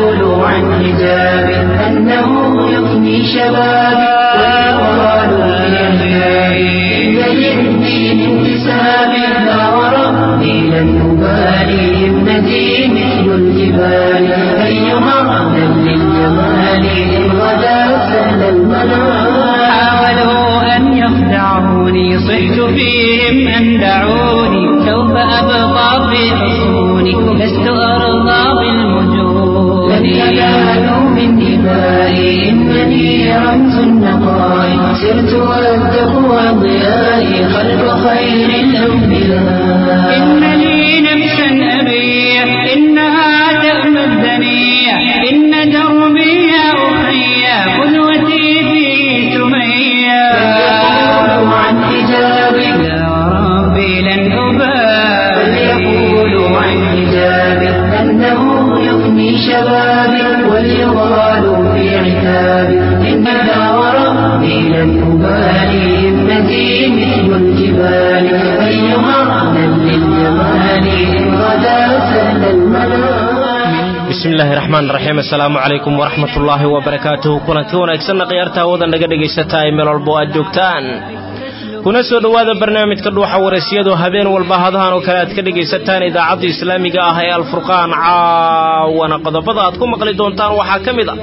فليقولوا عن حجابي أنه يفني شبابي ويقالوا في أحيائي إن للدين انتسابي لا وربي لن أبالي ابنتي مثل الجبال أيها أهلا للجمال إن غدا سهل المنال حاولوا أن يخدعوني صحت فيهم أن دعوني سوف أبقى في حصوني لست أرضى بالمجون لن ينالوا من دمائي إنني رمز النقاء سرت والتقوى ضيائي خلف خير الأنبياء إن لي نفسا أبيع إنها تأمى الدنيا إن دربي يا أخي قدوتي في سمية فليقولوا عن حجابي يا ربي لن أبالي فليقولوا عن حجابي أنه يفني شبابي وليغالوا في عتابي إن وربي لن أبالي ابنتي مثل الجبال أيها أهلا للجمال إن غدا سهل المنال bismi illaahi raxmaan raxiim assalaamu calaykum waraxmat ullaahi wabarakaatuhu kulanti wanaagsanna khiyaarta hawada naga dhegaysataa ee meel walbo aad joogtaan kuna soo dhowaada barnaamijka dhuuxa wareysiyadu habeen walba hadahan oo kale aad ka dhegaysataan idaacadda islaamiga ah ee alfurqaan caawana qodobada aad ku maqli doontaan waxaa ka mid a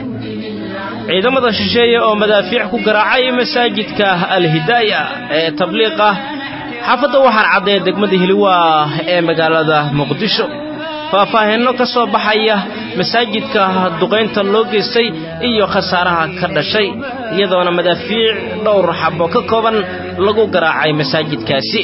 ciidamada shisheeye oo madaafiic ku garaacay masaajidka alhidaaya ee tabliiq ah xaafadda waxaan caddeeya degmada hiliwaa ee magaalada muqdisho faahfaahinno ka soo baxaya masaajidka duqaynta loo geystay iyo khasaaraha ka dhashay iyadoona madaafiic dhowr xabo ka kooban lagu garaacay masaajidkaasi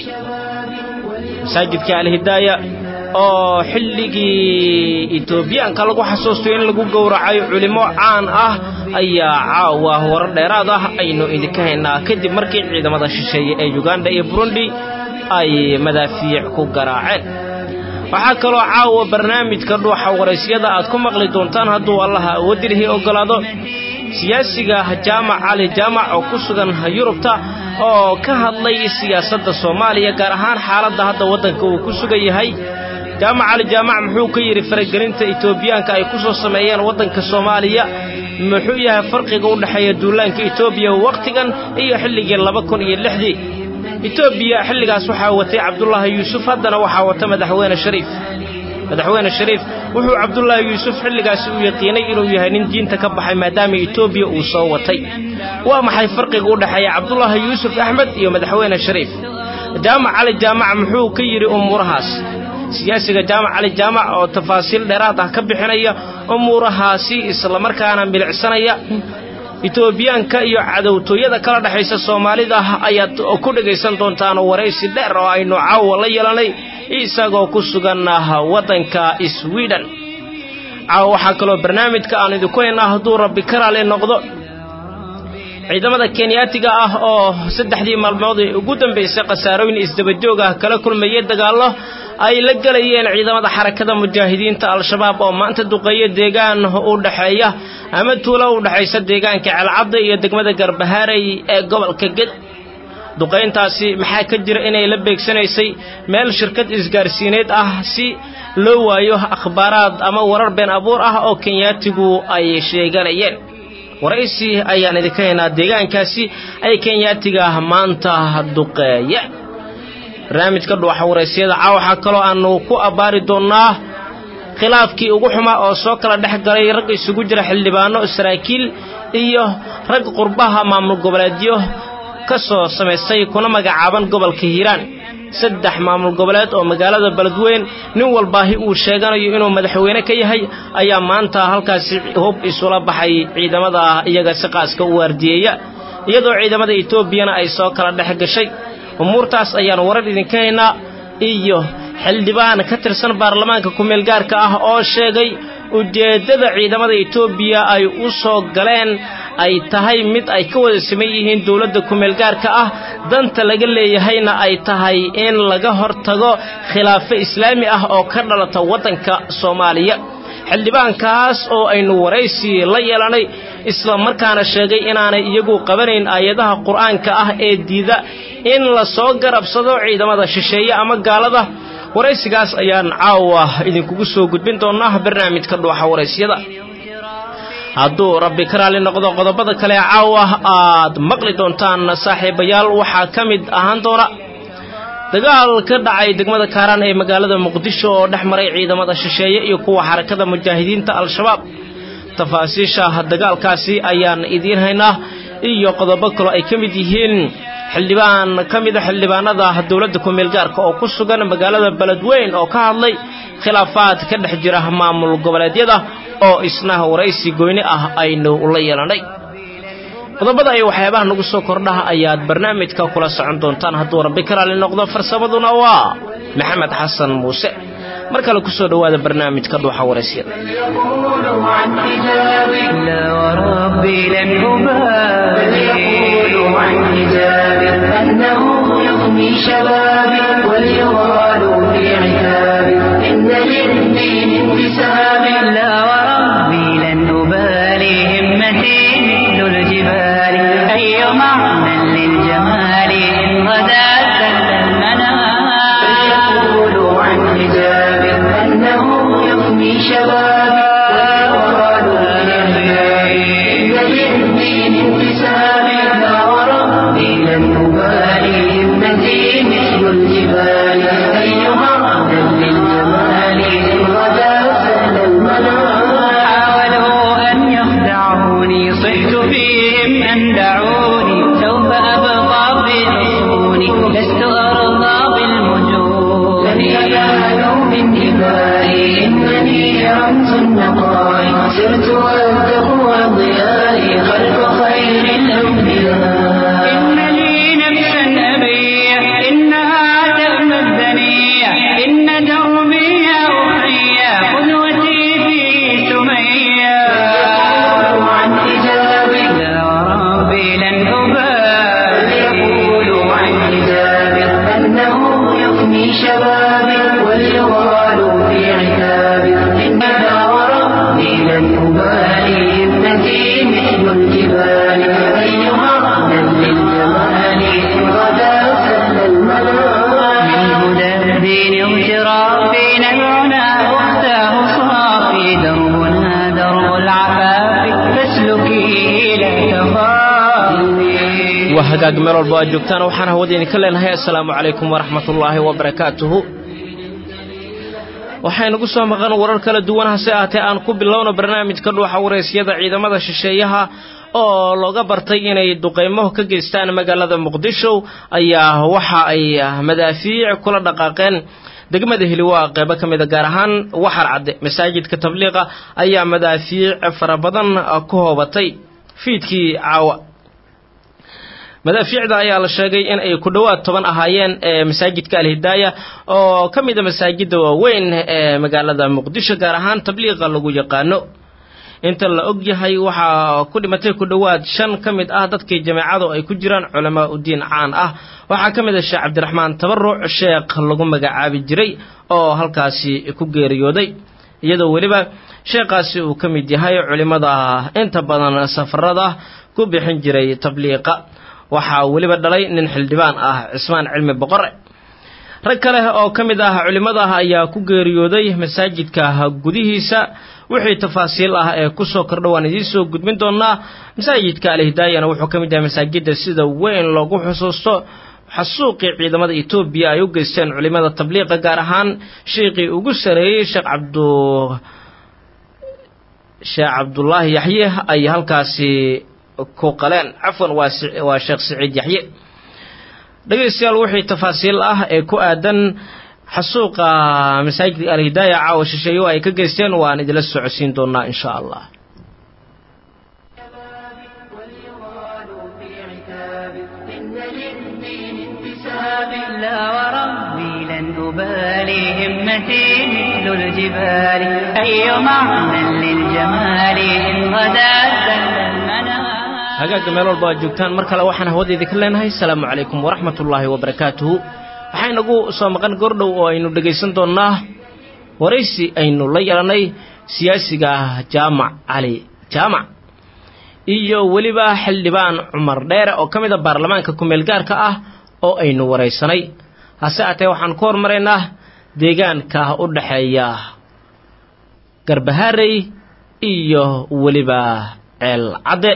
masaajidka alhidaaya oo xilligii etoobiyaanka lagu xasuusto in lagu gowracay culimmo caan ah ayaa caawa warar dheeraad ah aynu idinka haynaa kadib markii ciidamada shisheeye ee yuganda iyo burundi ay madaafiic ku garaaceen waxaa kaloo caawa barnaamijka dhuuxa waraysyada aad ku maqli doontaan hadduu allaha awoodilihii oggolaado siyaasiga jaamac cali jaamac oo ku sugan yurubta oo ka hadlay siyaasadda soomaaliya gaar ahaan xaaladda hadda waddanka uu ku sugan yahay jaamac cali jaamac muxuu ka yidhi faragelinta etoobiyaanka ay ku soo sameeyeen waddanka soomaaliya muxuu yahay farqiga u dhexeeya duulaanka etoobiya wakhtigan iyo xilligii laba kun iyo lixdii etoobiya xilligaas waxaa watay cabdulaahi yuusuf haddana waxaa wata madaxweyne shariif madaxweyne shariif wuxuu cabdulaahi yuusuf xilligaasi u yaqiinay inuu yahay nin diinta ka baxay maadaama etoobiya uu soo watay waa maxay farqiga u dhexeeya cabdulaahi yuusuf axmed iyo madaxweyne shariif jaamac cali jaamac muxuu ka yidhi umuurahaas siyaasiga jaamac cali jaamac oo tafaasiil dheeraad ah ka bixinaya umuurahaasi islamarkaana milicsanaya etoobiyaanka iyo cadowtooyada kala dhexaysa soomaalida ayaad ku dhegaysan doontaan waraysi dheer oo aynu caawa la yeelanay isagoo ku sugan waddanka swiden caawa waxaa kaloo barnaamijka aan idinku haynaa hadduu rabbi ka raali noqdo ciidamada kenyaatiga ah oo saddexdii maalmood ee ugu dambaysay khasaarooyin isdabajoog ah kala kulmayay dagaallo ay la gelayeen ciidamada xarakada mujaahidiinta al-shabaab oo maanta duqeeya deegaan u dhexeeya ama tuulo u dhexaysa deegaanka celcadda iyo degmada garbahaarey ee gobolka ged duqayntaasi maxaa ka jira inay la beegsanaysay meel shirkad isgaarsiineed ah si loo waayo akhbaaraad ama warar been abuur ah oo kenyaatigu ay sheeganayeen waraysi ayaan idinka haynaa deegaankaasi ay kenyaatiga maanta duqeeye barnaamijka dhuuxa waraysyada caa waxaa kaloo aanu ku abbaari doonnaa khilaafkii ugu xumaa oo soo kala dhex galay rag isugu jira xildhibaano saraakiil iyo rag qurbaha maamul goboleedyo ka soo samaystay kuna magacaaban gobolka hiiraan saddex maamul goboleed oo magaalada beledweyn nin walbaahi uu sheeganayo inuu madaxweyne ka yahay ayaa maanta halkaasi hub isula baxay ciidamada iyaga si qaaska u waardiyeeya iyadoo ciidamada etoobiyana ay soo kala dhex gashay umuurtaas ayaan warar idinka haynaa iyo xildhibaan ka tirsan baarlamaanka kumeelgaarka ah oo sheegay ujeeddada ciidamada etoobiya ay u soo galeen ay tahay mid ay ka wada siman yihiin dowladda kumeelgaarka ah danta laga leeyahayna ay tahay in laga hortago khilaafo islaami ah oo ka dhalata waddanka soomaaliya xildhibaankaas oo aynu waraysi la yeelanay isla markaana sheegay inaanay iyagu qabanayn aayadaha qur'aanka ah ee diida in la soo garabsado ciidamada shisheeye ama gaalada waraysigaas ayaan caawa idinkugu soo gudbin doonaa barnaamijka dhuuxa waraysyada hadduu rabbi ka raali noqdo qodobada kale caawa aad maqli doontaan saaxiibayaal waxaa ka mid ahaan doona dagaal ka dhacay degmada kaaraan ee magaalada muqdisho oo dhex maray ciidamada shisheeye iyo kuwa xarakada mujaahidiinta al-shabaab tafaasiisha dagaalkaasi ayaan idiin haynaa iyo qodobo kaloo ay ka mid yihiin xildhibaan ka mida xildhibaanada dowladda kumeelgaarka oo ku sugan magaalada beledweyn oo ka hadlay khilaafaad ka dhex jira maamul goboleedyada oo isna waraysi goyni ah aynu la yeelanay qodobada iyo waxyaabaha nagu soo kordhaha ayaad barnaamijka kula socon doontaan hadduu rabbi ka raali noqdo farsamaduna waa maxamed xasan muuse mar kale ku soo dhowaada barnaamijka dhuuxa waraysyada يقولوا عن حجاب لا وربي لن أبالي يقولوا عن حجاب أنه يغني شبابي وليغالوا في عتابي إن للدين انتساب لا وربي لن أبالي همتي مثل الجبال أي معنى للجمال إن غدا سل المنام يقولوا عن حجاب أنه يغني شبابي وليغالوا في عتابي إن للدين انتساب لا وربي لن أبالي همتي مثل الجبال أيها أهلا للجمال إن غدا سهل المنام حاولوا أن يخدعوني صحت فيهم أن دعوني سوف أبقى في حصوني لست أرضى بالمجون لن ينالوا من جبالي إنني رمز النقاء سرت والتقوى ضيائي خلف خير الأنبياء إن لي نفسا أبيع إنها تأمى الدنيا إن دربي يا أخي قدوتي في سميا يقولوا عن حجابي لا وربي لن أبالي يقولوا عن حجابي أنه يفني شبابي وليغالوا في عتابي إن وربي لن أبالي ابنتي مثل الجبال أيها أهلا للجمال إن غدا سهل المنام من هدى الدين اغترافي نبعنا أختاه صافي دربنا درب العفاف فاسلكيه لا تخافي waa hagaag meel walba aad joogtaan waxaan hawada idinka leenahay assalaamu calaykum waraxmatullaahi wabarakaatuhu waxaynagu soo maqan warar kala duwan hase ahatee aan ku bilowno barnaamijka dhuuxa waraysyada ciidamada shisheeyaha oo looga bartay inay duqeymo ka geystaan magaalada muqdisho ayaa waxa ay madaafiic kula dhaqaaqeen degmada hiliwaa qeybo ka mida gaar ahaan waxar cadde masaajidka tabliiqa ayaa madaafiic fara badan ku hoobatay fiidkii caawa madaafiicda ayaa la sheegay in ay ku dhowaad toban ahaayeen ee masaajidka alhidaaya oo ka mida masaajidda waaweyn ee magaalada muqdisho gaar ahaan tabliiqa lagu yaqaano inta la og yahay waxaa ku dhimatay ku dhowaad shan ka mid ah dadkii jameecadu ay ku jiraan culamaa udiin caan ah waxaa ka mid a sheekh cabdiraxmaan tabaruc sheekh lagu magacaabi jiray oo halkaasi ku geeriyooday iyadoo weliba sheekhaasi uu ka mid yahay culimmada inta badan safarada ku bixin jiray tabliiqa waxaa weliba dhalay nin xildhibaan ah cismaan cilmi boqore rag kale oo ka mid ah culimmada ayaa ku geeriyooday masaajidka gudihiisa wixii tafaasiil ah ee kusoo kordha waan idiin soo gudbin doonaa masaajidka alhidaayana wuxuu ka mid yahay masaajidda sida weyn loogu xusuusto xasuuqii ciidamada etoobiya ay u geysteen culimmada tabliiqa gaar ahaan sheikhii ugu sareeyey sheekh cabdu sheekh cabdulaahi yaxye ay halkaasi ku qaleen cafwan waa waa sheekh siciid yaxye dhegaystayaal wixii tafaasiil ah ee ku aadan xasuuqa masaajidka alhidaaya caawa shisheeyo ay ka geysteen waan idila socodsiin doonaa in sha allah وليغالوا في عتابي إن للدين انتساب لا وربي لن أبالي همتي مثل الجبال أي معنى للجمال إن غدا سل المنام hagaagga meel walba aad joogtaan mar kale waxaan hawadeedii ka leenahay asalaamu calaykum waraxmatullaahi wabarakaatuhu waxaa inagu soo maqan gordhow oo aynu dhegaysan doonnaa waraysi aynu la yeelannay siyaasiga jaamac cali jaamac iyo weliba xildhibaan cumar dheere oo ka mid a baarlamaanka ku-meel gaarka ah oo aynu waraysanay hase atee waxaan ku hormaraynaa deegaanka u dhexeeya garbaharey iyo weliba ceel cadde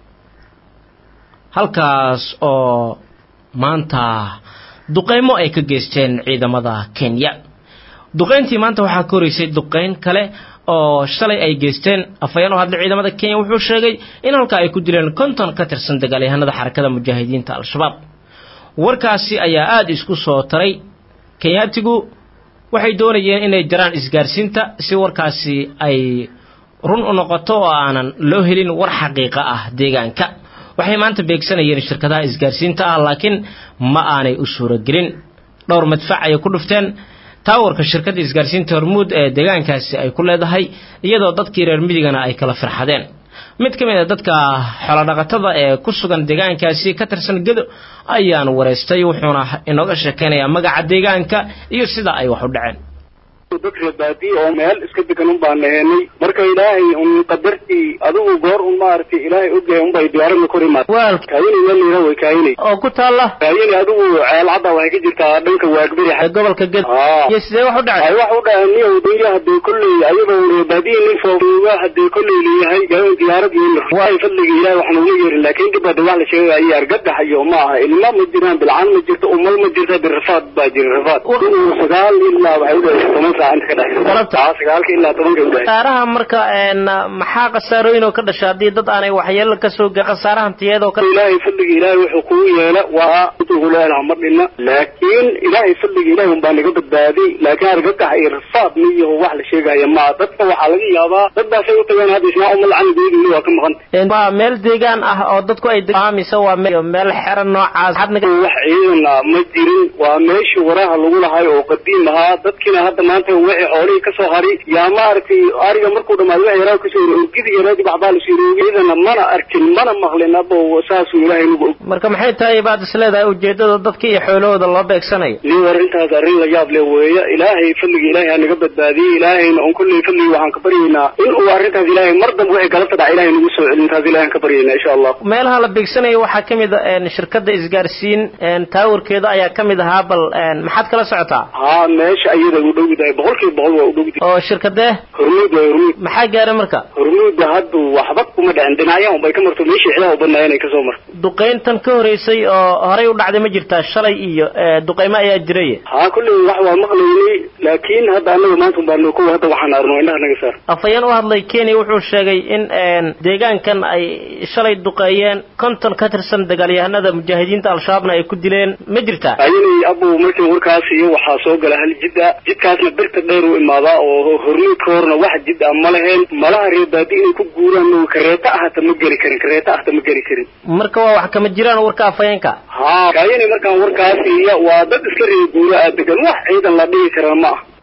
halkaas oo maanta duqeymo ay ka geysteen ciidamada kenya duqeyntii maanta waxaa ka horeysay duqeyn kale oo shalay ay geysteen afhayeen oo hadlay ciidamada kenya wuxuu sheegay in halkaa ay ku dileen konton ka tirsan dagaalyahanada xarakada mujaahidiinta al-shabaab warkaasi ayaa aada isku soo taray kenyaatigu waxay doonayeen inay jaraan isgaarsiinta si warkaasi ay run u noqoto oo aanan loo helin war xaqiiqa ah deegaanka waxay maanta beegsanayeen shirkadaha isgaarsiinta ah laakiin ma aanay u suuragelin dhowr madfac ayay ku dhufteen taawarka shirkadda isgaarsiinta hormuud ee deegaankaasi ay ku leedahay iyadoo dadkii reer midigana ay kala firxadeen mid ka mid a dadka xoolodhaqatada ee ku sugan deegaankaasi ka tirsan gedo ayaan wareystay wuxuuna inooga sheekaynayaa magaca deegaanka iyo sida ay wax u dhaceen dad reebaadiye oo meel iska degan un baan nahenay marka ilaahay un qadartii adigu goor un maaragtay ilaahay ogyahay unbay diyaaradna kor imaad waal kaayini meel layra way kaayinay oo ku taalla kaayini adigu ceel cadda waxay ka jirtaa dhanka waagberi ee gobolka gedo aa iyo sidee wax u dhacay ay wax u dhaca niyow dunya hadee kolley ayagoo reebaadiye nin foofuuga hadee kolley leeyahay gaban diyaarad iyo waay fadliga ilaahay waxaan uga yeerin laakiin dib hadda wax la sheegaya argagax iyo ma aha ilma ma jiraan bilcaan ma jirto umal ma jirta birafaad baa jira rafaad sagaal ilaa waxay u dhahaysa toban saac inta ka dhexaysa Galabta? aa sagaalka ilaa tobanka u dhahaysa khasaaraha marka een maxaa khasaarooyin oo ka dhasha haddii dad aanay waxyeelo ka soo gaar khasaarahan tiyeedoo ka ilaahay fadliga ilaahay wuxuu kugu yeela waa intuu leelaha ma dhina laakiin ilaahay fadliga ilaahay unbaa naga badbaadiy laakiin argagax iyo rafaad miyaho wax la sheegaya maa dadka waxaa laga yaabaa dad baasay u tageen hadda ismaa uma lacani geedini waa ka maqan Een, waa meel deegaan ah oo dadku ay degaan mise waa meel meel xeran noocaas maxaad naga wax ciidan ah ma jirin waa meeshii waraha lagu lahay oo qadiim ahaa dadkiina hadda maanta wixii xoolihii kasoo hari yaa maaragtay ariga markuu dhamaado wax yaraa kasoo hori orgidi yaraadi waxbaa lasoo roogay ciidana mana arkin mana maqlin abo saasuu ilaahay nagu og marka maxay tahay baad is leedahay ujeedada dadka iyo xoolahooda loo beegsanayo nin arrintaas arrin la yaab leh weeye ilaahay fadliga ilaahay ha naga badbaadiyey ilaahayna un kulley fadliga waxaan ka baryaynaa in uu arrintaas ilaahay mar dambe wixii galabta dhaca ilaahay nagu soo celin taas ilaahay aan ka baryaynaa insha allah meelaha la beegsanayo waxaa ka mid a een, shirkadda isgaarsiin een, taawarkeeda ayaa ka mid ahaa bal een, maxaad kala socotaa haa meesha ayada u dhowdahay boqolkiiba boqol waa u dhowdahay oo shirkadee hormuud waa hormuud maxaa gaaray marka hormuudda hadda waxba kuma dhicin dhinacyahan unbay ka marto meeshii xidaha u badnaayeen ay kasoo marto duqayntan ka horeysay oo horey u dhacday ma jirtaa shalay iyo ee, duqaymo ayaa jiray haa kulley wax waa maqlaynay laakiin hadda annaga maanta unbaa kow hadda waxaan arno indhaha naga saar afhayeen u hadlay kenya wuxuu sheegay in een, deegaankan ay shalay duqeeyeen konton ka tirsan dagaalyahanada mujaahidiinta al-shabaabna ay ku dileen ma jirtaa ayinay abow markii warkaas iyo waxaa soo gala hal jidda jidkaasna birta dheer u imaadaa oo hormuudka horna wax jid ah ma laheen malaha reebaadi inay ku guuraan ma kareeta ahata ma geli karin kareeta ahata ma geli karin marka waa wax kama jiraan warka afhayeenka haa kaayinay markaan warkaas iyo waa dad iska reer guura ah degan wax ciidan la dhihi karaa ma ah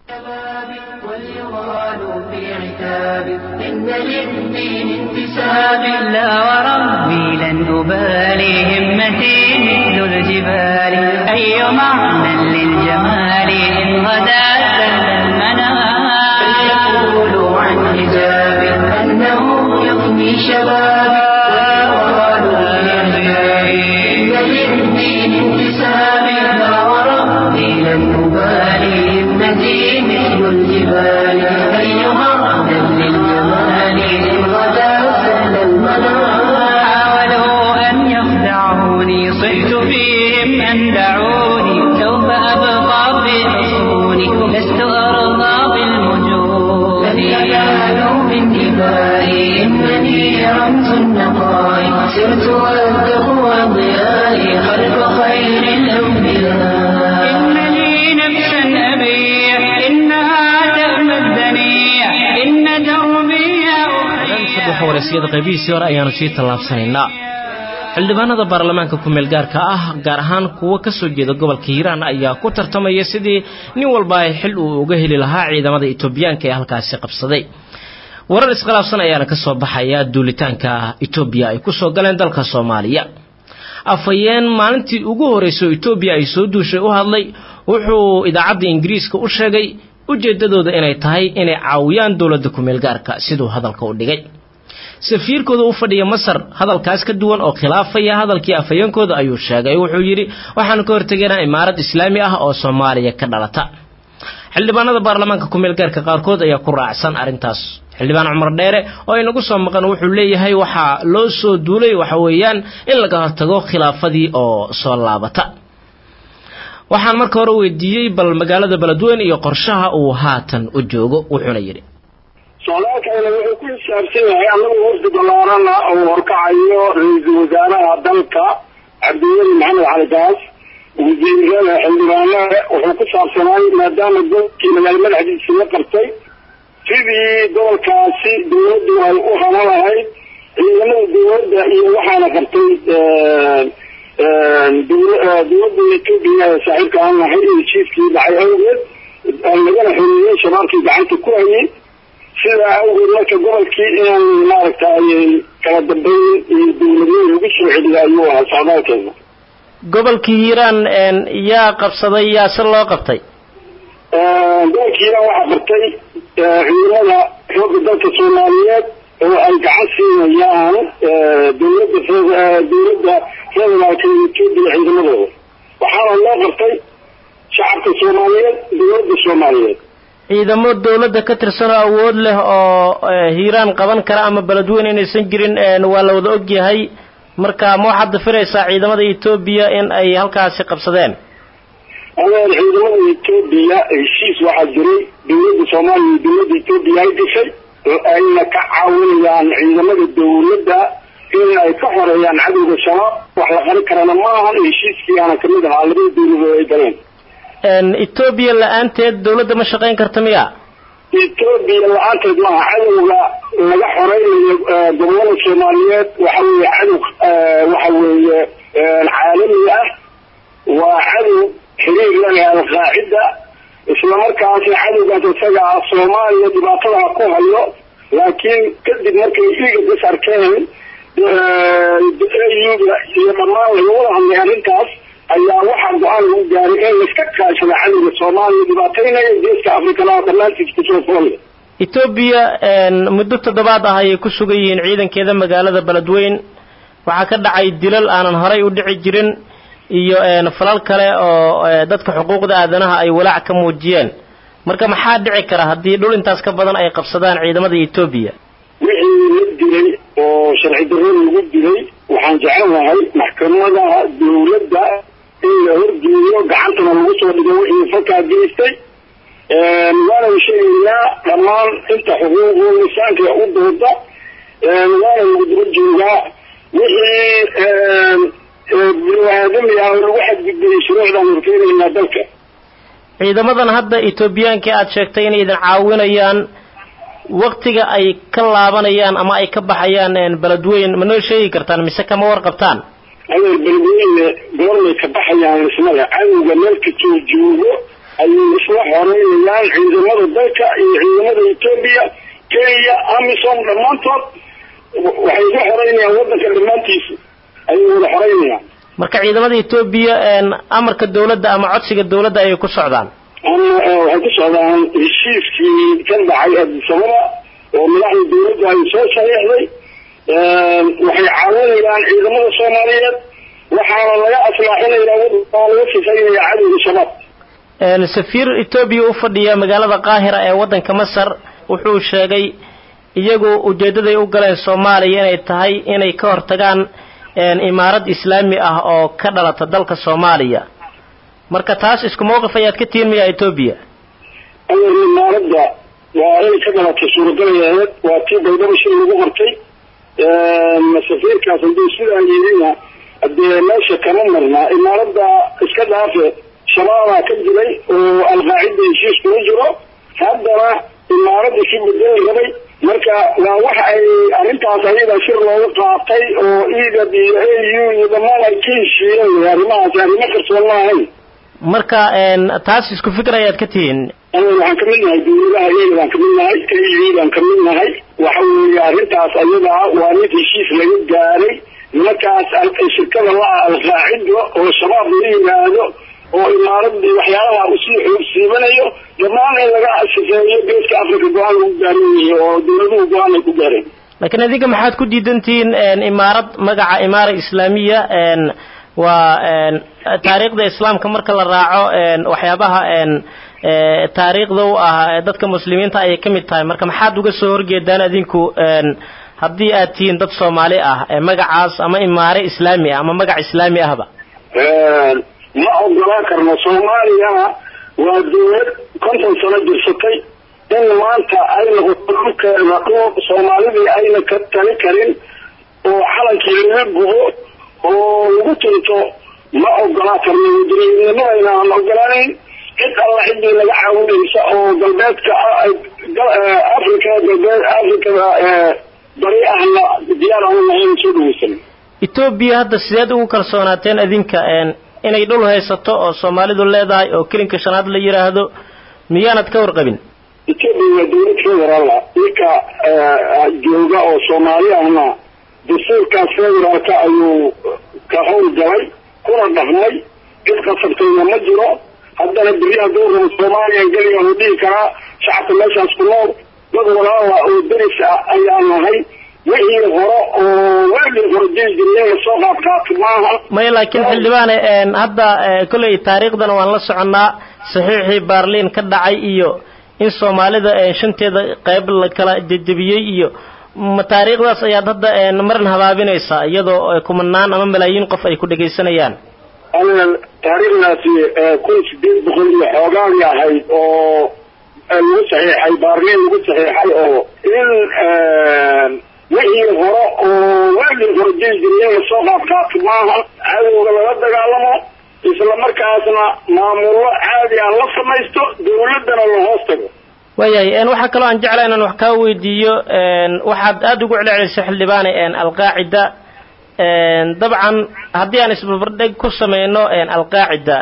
واليغال في عتاب إن للدين انتساب لا وربي لن أبالي همتي مثل الجبال أي معنى للجمال إن غدا سل المنام فليقولوا عن حجاب أنه يغني شبابي واليغال في عتاب إن للدين انتساب لا وربي لن أبالي همتي مثل الجبال أيها أهلا للجمال إن غدا سهل المنام حاولوا أن يخدعوني صحت فيهم أن دعوني سوف أبقى في حصوني لست أرضى بالمجون لن ينالوا من دمائي إنني رمز النقاء سرت والتقوى ضيائي خلف خير الأنبياء إن لي نفسا أبيح إنها تأمى الدنيا إن دربي saddexa wareysiyada qaybihiisii hore ayaanu sii tallaabsanaynaa xildhibaanada baarlamaanka ku-meel gaarka ah gaar ahaan kuwa ka soo jeeda gobolka hiiraan ayaa ku tartamaya sidii nin walba ay xil uu uga heli lahaa ciidamada etoobiyaanka ee halkaasi qabsaday warar iskhilaafsan ayaana ka soo baxaya duulitaanka etoobiya ay ku soo galeen dalka soomaaliya afhayeen maalintii ugu horreysay oo etoobiya ay soo duushay u hadlay wuxuu idaacadda ingiriiska u sheegay ujeeddadooda inay tahay inay caawiyaan dowladda ku-meel gaarka siduu hadalka u dhigay safiirkooda u fadhiya masar hadalkaas ka duwan oo khilaafaya hadalkii afhayeenkooda ayuu sheegay wuxuu yidhi waxaanu ka hortegaynaa imaarad islaami ah oo soomaaliya ka dhalata xildhibaanada baarlamaanka kumeel gaarka qaarkood ayaa ku raacsan arrintaas xildhibaan cumar dheere oo inagu soo maqan wuxuu leeyahay waxaa loo soo duulay waxa weeyaan in laga hortago khilaafadii oo soo laabata waxaan marka hore weydiiyey bal magaalada beledweyne iyo qorshaha uu haatan u joogo wuxuuna yidhi socdaalkayna wuxuu ku xisaabsan yahay annagu wafdi ballaarana oo horkacayo ra-iisul wasaaraha dalka cabdiweli maxamed cali gaas wasiirada xildhibaanada wuxuu ku saabsanaay maadaama gobolkii magaalo madaxdiisa la qabtay sidii gobolkaasi dawladdu ay u haban lahayd ciidamada dawladda iyo waxaana qabtay dawladda etoobiya ee saaxiibka aan nahay iyo heshiiskii dhacay awgeed lagana xoreeyey shabaabkii gacanta ku hayay sidaa awgeed marka gobolkii inaan maaragtay kala dambeyn iyo dawladnimo lagu soo celiya ayuu ahaa socdaalkeena gobolkii hiiraan yaa qabsaday yaa se loo qabtay gobolkii hiiraan waxaa qabtay ciidamada xoogga dalka soomaaliyeed oo ay gacan siinayaan dawladda dawladda federaalka etoobiya ciidamadooda waxaana loo qabtay shacabka soomaaliyeed dawladda soomaaliyeed ciidamo dawladda ka tirsan oo awood leh oo hiiraan qaban kara ama beledweyne inaysan jirin waa la wada ogyahay marka ma waxaad dafiraysaa ciidamada etoobiya in ay halkaasi qabsadeen adeer ciidamada etoobiya heshiis waxaa jiray dawladda soomaaliya iyo dawladda etoobiya ay gashay oo ayna ka caawinayaan ciidamada dawladda in ay ka xoreeyaan cadowga shabaab wax la qarin karana ma ahan heshiiskii aana kamid ahaa labada dawladood ay galeen etoobiya la-aanteed dawladda ma shaqayn karta miya etoobiya la-aanteed maaha cadowga laga xoreynayo gobolada soomaaliyeed waxa weeye cadow waxa weeye caalami ah waa cadow xiriir leh alqaacida islamarkaasna cadowgaas isaga ah soomaaliya dhibaatadaha ku hayo laakiin kadib markay iiga dis arkeen auga iyo dhammaan lagawada hadlay arrintaas ayaa waxaa go-aan lagu gaaray in laiska kaashada cadowga soomaaliya dhibaataynaya geeska afrikalaha dhammaantiis kusoo foolya etoobiya muddo toddobaad ah ayay ku sugan yihiin ciidankeeda magaalada beledweyn waxaa ka dhacay dilal aanan horay u dhici jirin iyo falal kale oo dadka xuquuqda aadanaha ay walaac ka muujiyeen marka maxaa dhici kara haddii dhul intaas ka badan ay qabsadaan ciidamada etoobiya wixii la dilay oo sharci darro lagu dilay waxaan jecelahay maxkamadaha dawladda in la horgeeyo gacantana lagu soo dhigo wixii falkaa geystay waana sheegaynaa dhammaan inta xuquuqu lisaanka u dooda waana lagu daba joogaa wixii bini-aadami ah oo lagu xadgudbayay shuruucdaan horkeenaynaa dalka ciidamadan hadda etoobiyaanka aad sheegtay inay idin caawinayaan waktiga ay ka laabanayaan ama ay ka baxayaan beledweyn ma noo sheegi kartaan mise kama warqabtaan adeer beledweyne goormay ka baxayaan ismada cadowga meelka soo joogo ayay isla xoreynayaan ciidamada dalka iyo ciidamada etoobiya kenya amisom dhammaantood waxay isla xoreynayaan waddanka dhammaantiisa ayay wada xoreynayaan marka ciidamada etoobiya amarka dawladda ama codsiga dawladda ayay ku socdaan ama waxay ku socdaan heshiiskii ka dhacay adisababa oo madaxda dawladda ay soo saxiixday waxay caawinayaan ciidamada soomaaliyeed waxaana laga aslaaxinayaa waddanka oo laga sifaynaya cadowga shabaab safiir etoobiya u fadhiya magaalada qaahira ee waddanka masar wuxuu sheegay iyagu ujeeddaday u galeen soomaaliya inay tahay inay ka hortagaan imaarad islaami ah oo ka dhalata dalka soomaaliya marka taas isku mawqif ayaad ka tihin miyaa etoobiya adeer imaaradda waa inay ka dhalatay suuragalayaheed waa tii baydhabo shil lagu qortay safiirkaas hadduu sidaa yidina hadee meesha kama marnaa imaaradda iska dhaafe shabaabaa ka jiray oo alqaacida heshiis kula jiro haddana imaaradda si bedeli rabay marka waa waxa ay arrintaas ayaga shir looga qaatay oo igad iyo a u iyo dhammaan ay ka heshiiyeen arrimahaasi arrimo qarsoon ma ahayn marka taas isku fikir ayaad ka tihiin waxaan kamid nahay dawladaha iyaga baan kamid nahay a u baan kamid nahay waxa weeye arrintaas ayadaa waa mid heshiis laga gaaray nimankaas shirkada la-a alqaacido oo shabaab la yimaado oo imaaradii waxyaalaha usii xoogsiibanayo dhammaan in laga sifeeyo geeska africa go-aan lagu gaaran yahay oo dawladuhu go-aan ay ku gaareen laakiin idinka maxaad ku diidantihiin imaarad magaca imaara islaamiya waa taariikhda islaamka marka la raaco waxyaabaha taariikhda u ah dadka muslimiinta ayay ka mid tahay marka maxaad uga soo horjeedaan adinku haddii aad tihiin dad soomaali ah magacaas ama imaare islaami ah ama magac islaami ahba ma ogolaan karno soomaaliya waa dawlad konton sano jirsatay in maanta ay noqoto dhulkeeda dhul soomaalidii ayna ka tali karin oo calankii laga gubo oo lagu tunto ma ogolaan karno wadaniinimadayna aan ogolaanayn cid alla ciddii naga caawinaysa oo galbeedka africa galbeed africada bari ahna diyaar aan lahayn soo dhaweysan etoobiya hadda sideed ugu kalsoonaateen adinka inay dhul haysato oo soomaalidu leedahay oo kelinka shanaad la yidhaahdo miyaanad ka warqabin etoobiya waa dawlad federaala ninka jooga oo soomaali ahna dastuurkaas federaalka ayuu ka howl galay kuna dhaqmay cid qasabtayna ma jiro haddana beri hadduu rabo soomaaliya geliga uu dhihi karaa shacabka meeshaas ku nool dad walaala oo deris ah ayaa nahay wixii hore oo weligii hore jiri jiray in lasoo qaadqaato maaha maya laakiin xildhibaane hadda kolley taariikhdana waan la soconnaa saxiixii baarliin ka dhacay iyo in soomaalida shanteeda qayb la kala jejebiyey iyo ma taariikhdaas ayaad hadda marin habaabinaysaa iyadoo kumanaan ama malaayiin qof ay ku dhegaysanayaan aniga taariikhdaasi kun sideed boqol iyo xoogaagii ahayd oo lagu saxiixay baarliin lagu saxiixay oo in wixii hore oo weligii hore jiri jiray in lasoo qaadqaato maaha cadowga lala dagaalamo isla markaasna maamullo caadi aan la samaysto dawladdana la hoos tago waayahay waxaa kaloo aan jeclaa inaan wax kaa weydiiyo waxaad aada ugu celcelisay xildhibaane alqaacida dabcan haddii aan isbarbardhig ku sameyno alqaacida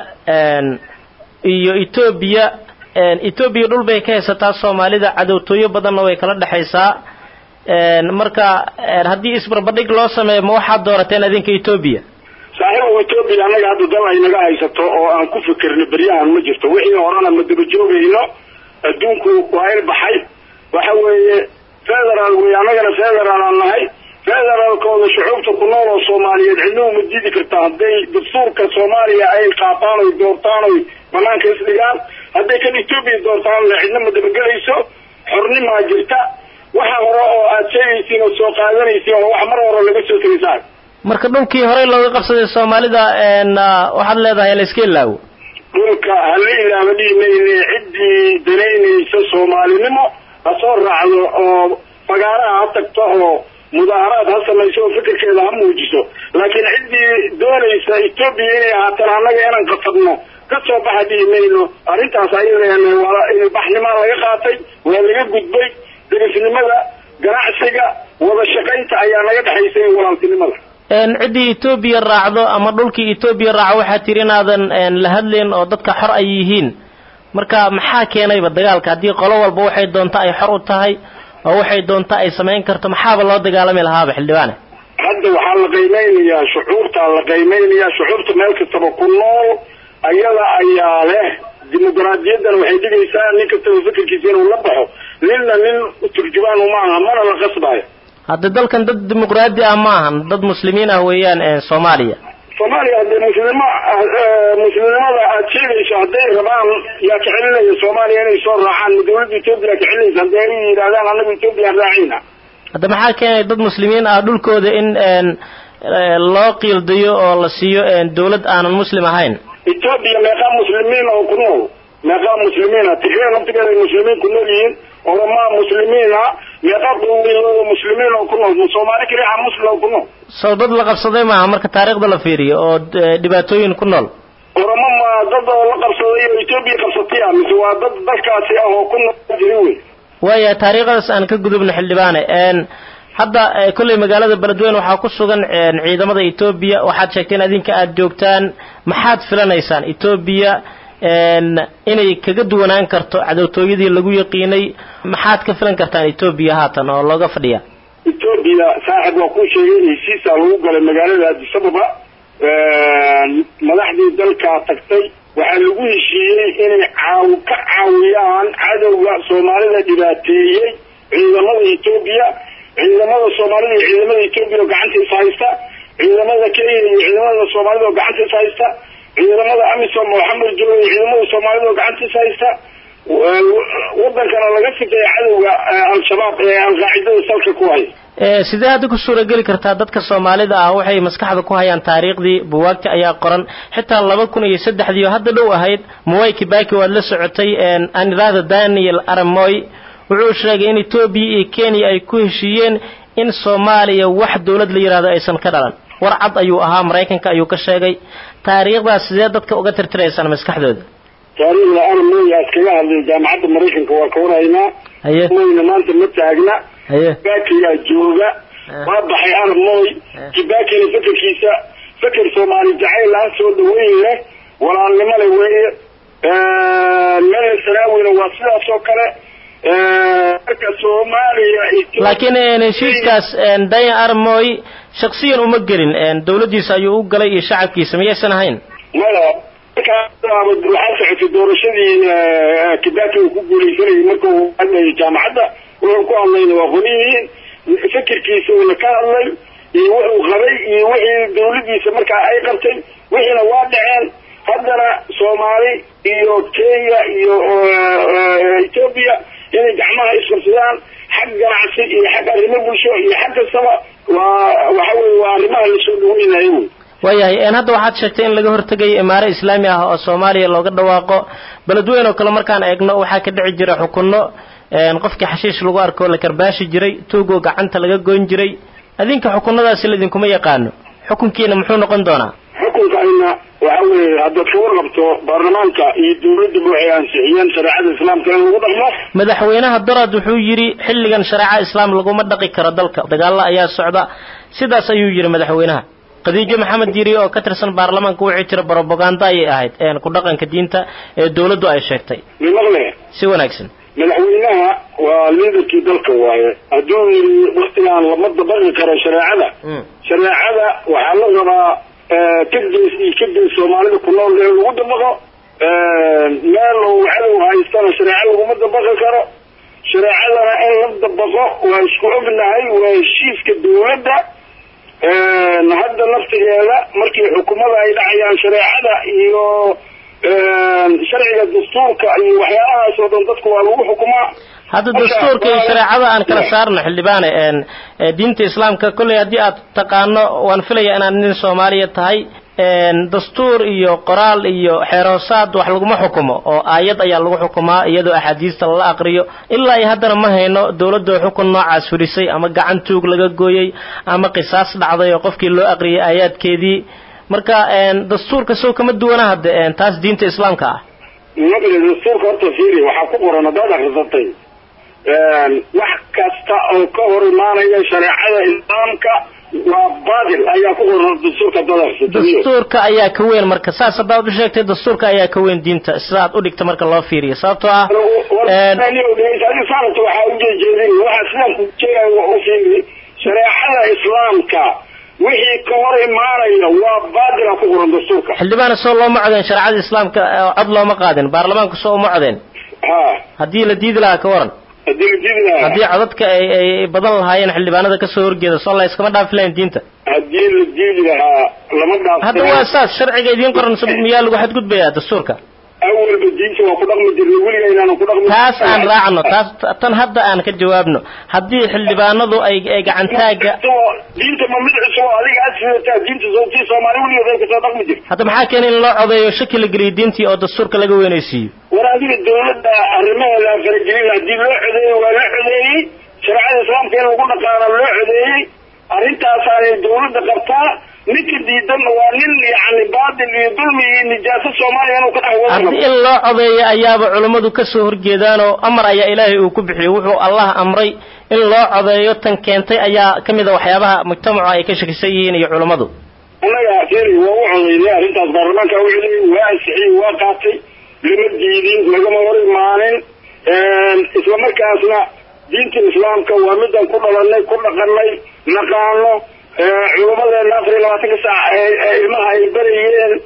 iyo etoobiya etoobiya dhul bay ka haysataa soomaalida cadowtooyo badanna way kala dhexaysaa marka haddii isbarbardhig loo sameeyo ma waxaad doorateen adinka etoobiya saaxiibu etoobiya annaga hadda dal ay naga haysato oo aan ku fikirno beryahan ma jirto wixii horena ma daba joogayno adduunku waa il baxay waxa weeye federaal wey annagana federaal aan nahay federaalkooda shucuubta ku nool oo soomaaliyeed cidna uma diidi kartaa hadday dastuurka soomaaliya ay qaataan oy doortaan oy banaanka isdhigaan hadday kan etoobiya doortaanna cidna ma dabagelayso xornimaa jirta waxa hore oo aad sheegaysiin oo soo qaadanaysiin oo wax mar hore laga soo tegaysaa marka dhulkii horey looga qabsaday soomaalida waxaad leedahay la iska ilaawo dhulka hala ilaaba dhihi mayne ciddii danaynaysa soomaalinimo ha soo raacdo oo fagaaraha ha tagto oo mudaaharaad ha samayso oo fikirkeeda ha muujiso laakiin ciddii doonaysa etoobiya inay ahaatan annaga inaan qasabno ka soo baxa dhihi mayno arrintaas ayadana waa baxnimaa laga qaatay waa laga gudbay derisnimada ganacsiga wada shaqaynta ayaa naga dhexaysay walaaltinimada ciddii etoobiya raacdo ama dhulkii etoobiya raaco waxaad tiri inaadan la hadlayn oo dadka xor ay yihiin marka maxaa keenayba dagaalka haddii qolo walba waxay doonta ay xor u tahay oo waxay doonta ay samayn karto maxaaba loo dagaalami lahaaba xildhibaane hadda waxaa la qiimeynayaa shucuurtaa la qiimeynayaa shucuurta meel kastaba ku nool ayada ayaa leh dimuqraadiyaddana waxay dhigaysaa nin kastaba fikirkiisa inuu la baxo ninna nin turjubaan uma aha mana la qasbayo hadda dalkan dad dimuqraadi ah ma ahan dad muslimiin ah weeyaan soomaaliya soomaaliya haddee muslimo muslimnimada aad sheegayso hadday rabaan yaa ka celinaya soomaaliya inay soo raacaan ma dawladda etoobiya ka celinaysa hadday ay yidhahdaan annaga etoobiya raacayna hadda maxaa keenay dad muslimiin ah dhulkooda in loo qiildayo oo la siiyo dawlad aanan muslim ahayn etoobiya meeqaa muslimiin oo ku nool meeqaa muslimiina tigre naftigeeda ay muslimiin ku nool yihiin oromaa muslimiina meeqaa qowmiyadooda muslimiin oo ku nool soomaali keliya muslim oo ku nool sow dad la qabsaday maaha marka taariikhda la fiiriyo oo dhibaatooyin ku nool oromo ma dad oo la qabsaday oo etoobiya qabsatay ah mise waa dad dalkaasi ah oo ku nool jiri wey waaya taariikhdaas aan ka gudubno xildhibaane hadda kolley magaalada beledweyne waxaa ku sugan ciidamada etoobiya waxaad sheegteen adinka aada joogtaan maxaad filanaysaan etoobiya inay kaga duwanaan karto cadowtooyadii lagu yaqiinay maxaad ka filan kartaan etoobiya haatan oo looga fadhiya etoobiya saaxib waa kuu sheegay heshiisaa lagu galay magaalada addis ababa madaxdii dalkaa tagtay waxaa lagu heshiiyey inay caaw ka caawiyaan cadowga soomaalida dhibaateeyey ciidamada etoobiya ciidamada soomaalida iyo ciidamada etoobiya oo gacanta is haysta ciidamada kenya iyo ciidamada soomaalida oo gacantiis haysta ciidamada amisom oo xamar jooga iyo ciidamada soomaalida oo gacantiis haysta wadankana laga sifeeya cadowga al-shabaab ee alqaacidada salka ku haya sidee hadda ku suurageli kartaa dadka soomaalida ah waxay maskaxda ku hayaan taariikhdii buwaagta ayaa qoran xitaa laba kun iyo saddexdii oo hadda dhow ahayd muway kibaki waad la socotay anirada daniel aramoy wuxuu sheegay in etoobiya iyo kenya ay ku heshiiyeen in soomaaliya wax dowlad la yidhahdo aysan ka dhalan war cad ayuu ahaa maraykanka ayuu ka sheegay taariikhdaas sidee dadka uga tirtiraysaan maskaxdooda taariikhda aramoy aad kaga hadlay jaamacadda maraykanka waa ka waraynaa haye moyna maanta ma taagna haye kibakiyaa jooga waa baxay aramoy kibakina fekerkiisa feker soomaali jacayl aan soo dhaweyn leh walaalnimo leh weeye meel sanaawina waa sidaas oo kale marka soomaaliya laakiin heshiiskaas dayan armoy shaksiyan uma gelin dowladdiisa ayuu u galay iyo shacabkiisa miyaysan ahayn maya markaa waxaa socotay doorashadii kibaki uu ku guuleysanayay marka uu hadlayay jaamacadda wuxuu ku hadlayna waa qoliyihiin fikirkiisa uuna ka hadlay iyo wuxuu qabay iyo wixii dawladdiisa markaa ay qabtay wixiina waa dhaceen haddana soomaali iyo kenya iyo etoobiya inay gacmaha isqabsadaan xag ganacsi iyo xag arrimo bulsho iyo xag kastaba waa waxa weye waa arrimaha lasoo dhaweynayo wey waayahay hadda waxaad sheegtay in laga hortegayo imaaro islaami ah oo soomaaliya looga dhawaaqo beledweyn oo kale markaan eegno waxaa ka dhici jira xukunno qofkii xashiish lagu arko la karbaashi jiray tuugoo gacanta laga goyn jiray adinka xukunadaasi laidinkuma yaqaano xukunkiina muxuu noqon doonaa xukunkayna waxa weeye haddaad ka warqabto baarlamaanka iyo dawladduba waxay ansixiyeen shareecada islaamka in lagu dhaqmo madaxweynaha dorad wuxuu yidhi xilligan shareeca islaam laguma dhaqi karo dalka dagaalo ayaa socda sidaas ayuu yidhi madaxweynaha khadiijo maxamed yiri oo ka tirsan baarlamaanka wixii jira brobaganda ayay ahayd ku dhaqanka diinta ee dawladdu ay sheegtay mimaqle si wanaagsan madaxweynaha waa liidarkii dalka waaye hadduu yidhi waktigaan lama dabaqi karo shareecada shareecada waxaa la rabaa ka gees iyo ka gees soomaalida ku nool in lagu dabaqo meel uu cadow haystana shareeco laguma dabaqi karo shareecadana in la dabaqo waa isku ognahay waa heshiiska dawladda hadda naftigeeda markii xukumada ay dhacayaan shareecada iyo sharciga dastuurka iyo waxyaalahaas oo dhan dadku waa lagu xukumaa hadda dastuurka iyo shareecada aan kala saarno xildhibaane diinta islaamka kolley haddii aad taqaano waan filaya inaad nin soomaaliya tahay dastuur iyo qoraal iyo xeeroosaad wax laguma xukumo oo aayad ayaa lagu xukumaa iyadoo axaadiista lala aqriyo ilaa iyo haddana ma hayno dawladda xukun noocaas furisay ama gacan tuug laga gooyey ama qisaas dhacday oo qofkii loo aqriyay aayaadkeedii marka dastuurka sow kama duwana hadde taas diinta islaamka ah maqle dastuurka horta fiiri waxaa ku qoran haddaad akrisatay wax kasta oo ka hor imaanaya shareecada islaamka waa baadil ayaa ku qoran dastuurka haddaad akrisatay dastuurka ayaa ka weyn marka saas haddaad u sheegtay dastuurka ayaa ka weyn diinta sida aad u dhigta marka loo fiiriyo sababtoo ah saanta waxaa ujeejeedin waxaa sidaan ku jeegayo u fiiri shareecada islaamka wixii ka hor imaanaya waa baadila ku qoran dastuurka xildhibaana soo looma codeen shareecada islaamka cod looma qaadin baarlamaanku soo uma codeen ha haddii la diidi lahaa ka waran haddii la diidi lahaa haddii codadka ay ay badan lahaayeen xildhibaanada kasoo horjeeda soo la iskama dhaafi lahayn diinta haddii la diidi lahaa lama dhaaf hadda waa saas sharciga idiin qoran miyaa lagu xadgudbayaa dastuurka awalba diinta waa ku dhaqmi jirnay weliga inaanan ku dhaqmi taas aan raacno taas tan hadda aan ka jawaabno haddii xildhibaanadu ay ay gacantaaga diinta ma mid cusub oo adiga aad sidataa diinta sawtii soomaali weligeed ay kasoo dhaqmi jirta hadda maxaa keenay in loo codeeyo shaki la geliyo diintii oo dastuurka laga weynaysiiyo war adiga dawladda arrimaheeda aan faragelin haddii loo codeeyey waa la codeeyey shareecada islaamka in lagu dhaqaano loo codeeyey arrintaasaanay dawladda qabtaa ninka diidan waa nin yani baadil iyo dulmi iyo nijaaso soomaaliya inuu ka dhex wado haddii in loo codeeyo ayaaba culummadu kasoo horjeedaanoo amar ayaa ilaahay uu ku bixiyey wuxuu allah amray in loo codeeyo tan keentay ayaa ka mid a waxyaabaha mujtamacu ay ka shakisan yihiin iyo culummadu annaga feri waa u codeynay arrintaas baarlamaanka u codeeyey waa ansixiyey waa qaatay lama diidin lagama hor imaanin isla markaasna diinta islaamka waa midaan ku dhalanay ku dhaqanay naqaano culummadeena afar iyo labaatanka saac ilmaha ay barayeen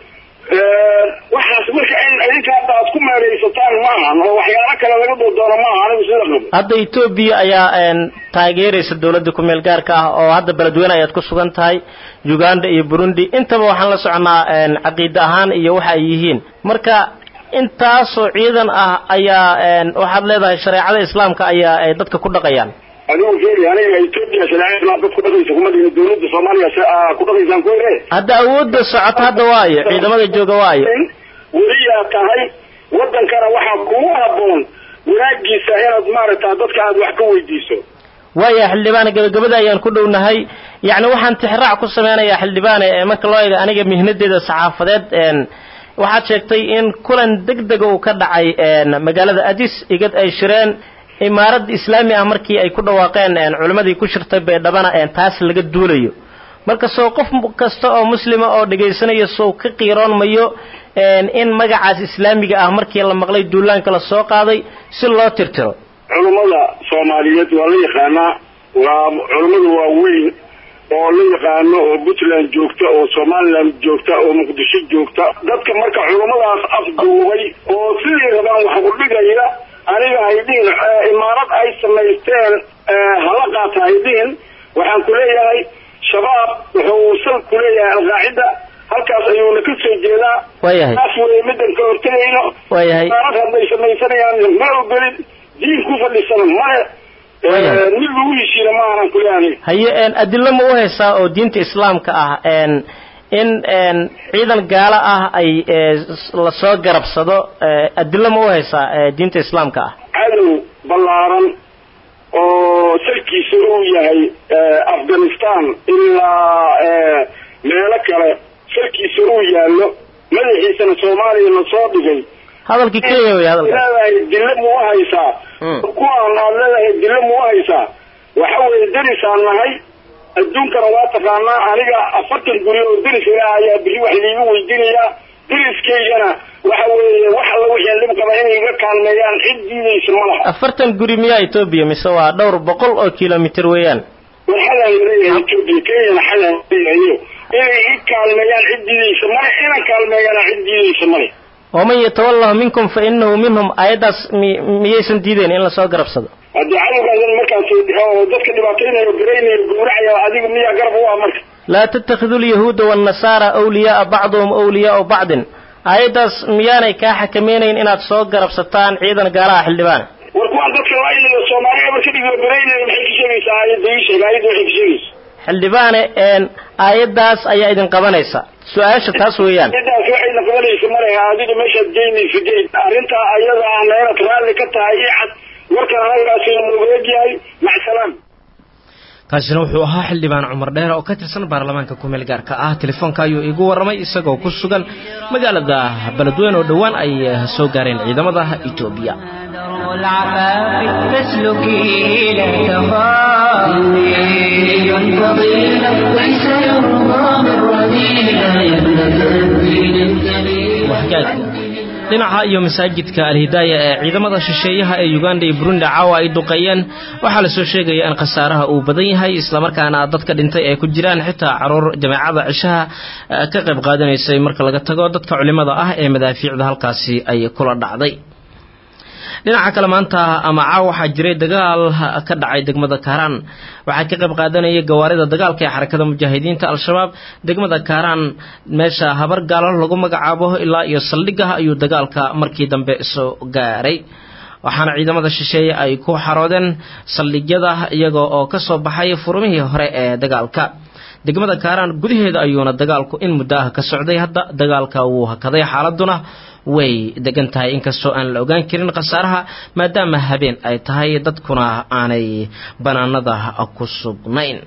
waxaas marka in idinka hadda aad ku meeraysataan maahan oo waxyaalo kale laga doodoono maaha anigu sida qabo hadda etoobiya ayaa taageeraysa dowladda ku-meel gaarka ah oo hadda beledweyne ayaad ku sugan tahay uganda iyo burundi intaba waxaan la soconaa caqiide ahaan iyo waxa ay yihiin marka intaasoo ciidan ah ayaa waxaad leedahay shareecada islaamka ayaa ay dadka ku dhaqayaan adigu fiiri aniga etoobiya shareecada islaam dad ku dhaqaysa kuma dhigin dowladda soomaaliya ku dhaqaysaan ku ere hadda awoodda socota hadda waayo ciidamada jooga waayo weliyaa tahay wadankana waxaa kugu haboon wanaagiisa inaad maaragta dadka aad wax ka weydiiso waaya xildhibaane gabagabada ayaan ku dhownahay yacni waxaan tixraac ku sameynayaa xildhibaane marka loo eego aniga mihnadeeda saxaafadeed waxaad sheegtay in kulan deg dega uu ka dhacay magaalada adis igad ay shireen imaarad islaami ah markii ay ku dhawaaqeen culimmadii ku shirtay baydhabana taas laga duulayo marka soo qof kasta oo muslima oo dhegaysanaya sow ka qiiroon mayo in magacaas islaamiga ah markii la maqlay duulaanka la soo qaaday si loo tirtiro culummada soomaaliyeed waa la yaqaanaa waa culummada waaweyn oo la yaqaano oo puntland joogta oo somaliland joogta oo muqdisho joogta dadka marka culummadaas afduubay oo sidii rabaan wax u dhigaya aniga haydhihin imaarad ay samaysteen hala qaata haydhihin waxaan ku leeyahay shabaab wuxuu sal ku leeyahay alqaacida halkaas ayuuna ka soo jeedaa waayahay taas wey middan ka hortegayno waayahay imaarad hadday samaysanayaan ma ogolin diin ku fadhisana male Waayahay. mid lagu heshiina ma aanan ku leeyahay haye adilo ma u haysaa oo diinta islaamka ah in ciidan gaalo ah ay lasoo garabsado adilo ma u haysaa diinta islaamka ah cadow ballaaran oo salkiisa uu yahay afghanistan ilaa meelo kale salkiisa uu yaallo madaxiisana soomaaliya lasoo dhigay hadalkii kenya wey hadalkaas leedahay dille muu haysaa Mm. kuwaan aad leedahay dille muu haysaa waxa weeye derisaan nahay adduunkana waa taqaanaa aniga afartan guri oo deris ilaah ayaa biri wax liigu weydiinayaa deriskaygana waxa weeye wax alla wixii dhib qaba inay iga kaalmeeyaan cid diidaysa ma laha afartan guri miyaa etoobiya mise waa dhowr boqol oo kilomitir weeyaan war xalaan leeyahay etoobiya kenyana xalaan leeyahayo inay i kaalmeeyaan cid diidaysa male inan kaalmeeyana cid diidaysa male waman yatawallahu minkum fa inahu minhum aayaddaas mi miyaysan diideen in lasoo garabsado haddii cadowgaadan markaas oo dadka dhibaataynayo garaynayo gowracaya adiga miyaa garab u ah marka laa tattakhiduu lyahuuda waannasaara awliyaaa bacduhum awliyaau bacdin aayaddaas miyaanay kaa xakamaynayn inaad soo garabsataan ciidan gaalaha xildhibaane war kuwaan dadka laaynayo soomaaliya marka dhigo garaynayo maxay ka sheegaysaa aayadda ii sheeg aayadda waxay ka sheegaysa xildhibaane aayaddaas ayaa idin qabanaysa su-aasha taas weeyaan cidaas waxayna qabanaysa male adiga meeshaad geynaysa geyd arrintaa ayada ahna inaad raalli ka tahay ii cad warkan anagaasi nooga egyahay macsalaam kaasina wuxuu ahaa xildhibaan cumar dheer oo ka tirsan baarlamaanka kumeel gaarka ah telefoonka ayuu iigu warramay isagoo ku sugan magaalada beledweyne oo dhowaan ay soo gaareen ciidamada etoobiya درب العفاف فاسلكي لا تخافي فضيلة ليس يرضى من رذيلة يا ابنة الدين الكبير waxgaag dhinaca iyo masaajidka alhidaaya ee ciidamada shisheeyaha ee uganda iyo burundi caawa ay duqeeyeen waxaa lasoo sheegaya in khasaaraha uu badan yahay islamarkaana dadka dhintay ay ku jiraan xitaa caruur jameecada cishaha eh, ka qayb qaadanaysay marka laga tago dadka culimada ah ee madaafiicda halkaasi ay kula dhacday dhinaca kale maanta ama caawa waxaa jiray dagaal ka dhacay degmada kaaraan waxaa ka qayb qaadanayay gawaarida dagaalka ee xarakada mujaahidiinta al-shabaab degmada kaaraan meesha habar gaalo lagu magacaabo ilaa iyo saldhigah ayuu dagaalka markii dambe soo gaaray waxaana ciidamada shisheeye ay ku xaroodeen saldhigyada iyaga oo ka soo baxay furumihii hore ee dagaalka degmada kaaraan gudaheeda ayuuna dagaalku in muddo ah ka socday hadda dagaalka wuu hakaday xaaladuna way degan tahay inkastoo aan la ogaan karin khasaaraha maadaama habeen ay tahay dadkuna aanay banaanada ku sugnayn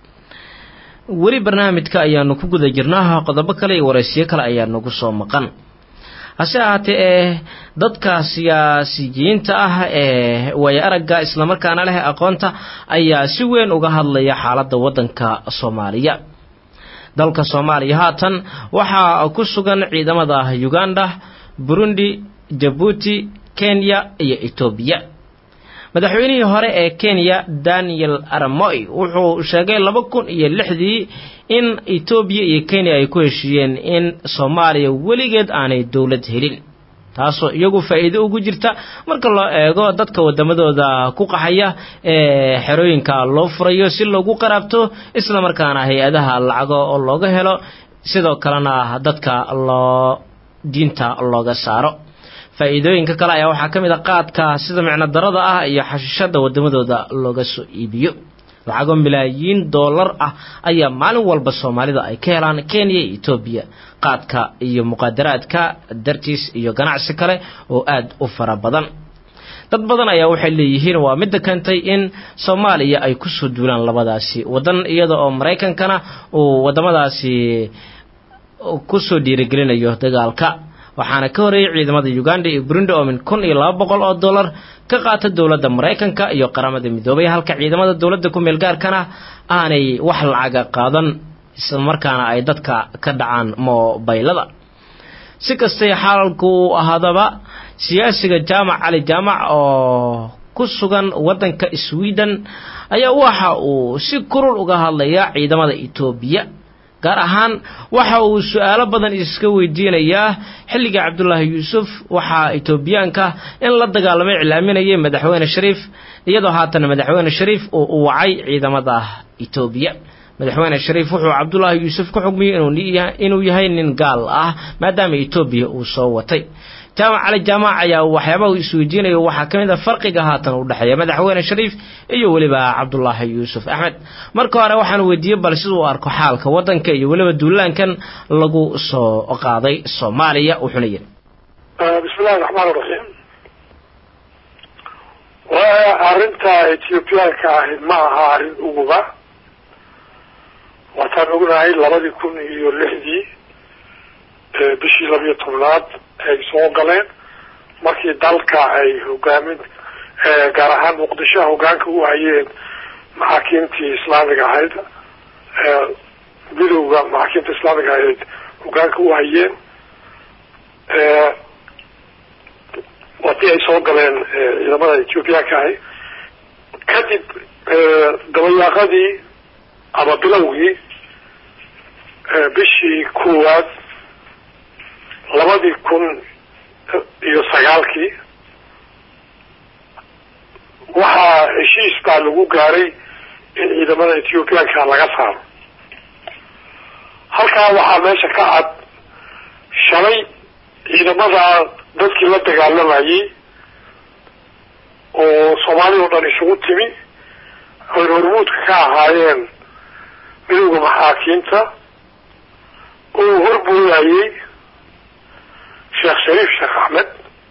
weli barnaamijka ayaanu ku guda jirnaa qodobo kale iyo waraysiyo kale ayaa nagu soo maqan hase ahaatee ee dadka siyaasiyiinta ah ee waaya aragga islamarkaana leh aqoonta ayaa si weyn uga hadlaya xaaladda waddanka soomaaliya dalka soomaaliya haatan waxaa ku sugan ciidamada uganda burundi jabuuti kenya iyo etoobiya madaxweynihii hore ee kenya daniel aramoy wuxuu sheegay laba kun iyo lixdii in etoobiya iyo kenya ay ku heshiiyeen in soomaaliya weligeed aanay dowlad helin taasoo iyagu faa'iido ugu jirta marka loo eego dadka waddamadooda ku qaxaya ee xerooyinka loo furayo si loogu qaraabto isla markaana hay-adaha lacago oo looga helo sidoo kalena dadka loo diinta looga saaro faa'iidooyinka kale ayaa waxaa ka mid a qaadka sida micno darada ah iyo xashishada waddamadooda looga soo iibiyo lacago milaayiin dollar ah ayaa maalin walba soomaalida ay ka helaan kenya iyo etoobiya qaadka iyo muqaadaraadka dartiis iyo ganacsi kale oo aad u fara badan dad badan ayaa waxay leeyihiin waa midda keentay in soomaaliya ay kusoo duulaan labadaasi waddan iyada oo maraykankana uu waddamadaasi kusoo dhiirigelinayo dagaalka waxaana ka horeeyey ciidamada uganda iyo burundi oo min kun iyo laba boqol oo dollar ka qaata dowladda maraykanka iyo qaramada midoobay halka ciidamada dowladda ku meel gaarkana aanay wax lacaga qaadan islamarkaana ay dadka ka dhacaan moobaylada si kastay xaalalku uu ahaadaba siyaasiga jaamac cali jaamac oo ku sugan waddanka sweden ayaa waxa uu si kurul uga hadlayaa ciidamada etoobiya gaar ahaan waxa uu su-aalo badan iska weydiinayaa xilliga cabdulaahi yuusuf waxaa etoobiyaanka in la dagaalamay iclaaminayay madaxweyne shariif iyadoo haatan madaxweyne shariif uu u wacay ciidamada etoobiya madaxweyne shariif wuxuu cabdulaahi yuusuf ku xugmiyey inuu yahay nin gaal ah maadaama etoobiya uu soo watay jaamac cali jaamac ayaa waxyaabaha uu isweydiinayo waxaa ka mid a farqiga haatan u dhexeeya madaxweyne shariif iyo weliba cabdulaahi yuusuf axmed marka hore waxaan weydiiyey bal siduu arko xaalka waddanka iyo weliba duulaankan lagu soo qaaday soomaaliya wuxuuna yidhi bismillahi raxmaan raxiim waa arrinta ethiobiyaanka ahi ma aha arrin uguba waataan ognahay labadii kun iyo lixdii bishii labiyo tobnaad ay soo galeen markii dalka ay hogaamin gaar ahaan muqdisho hogaanka u hayeen maxaakiimtii islaamiga ahayd midowga maxaakiimta islaamiga ahayd hogaanka u hayeen waatii ay soo galeen ciidamada ethiobiyaanka ahi kadib dabayaaqadii ama bilowgii bishii koowaad labadii kun iyo sagaalkii waxaa heshiis baa lagu gaaray in ciidamada ethiobiyaanka laga saaro halkaa waxaa meesha ka cad shalay ciidamada dadkii la dagaalamayay oo soomaali oo dhan isugu timi oy hormuudka ka ahaayeen midowda maxaakiimta oo horboodayay sheekh shariif sheekh axmed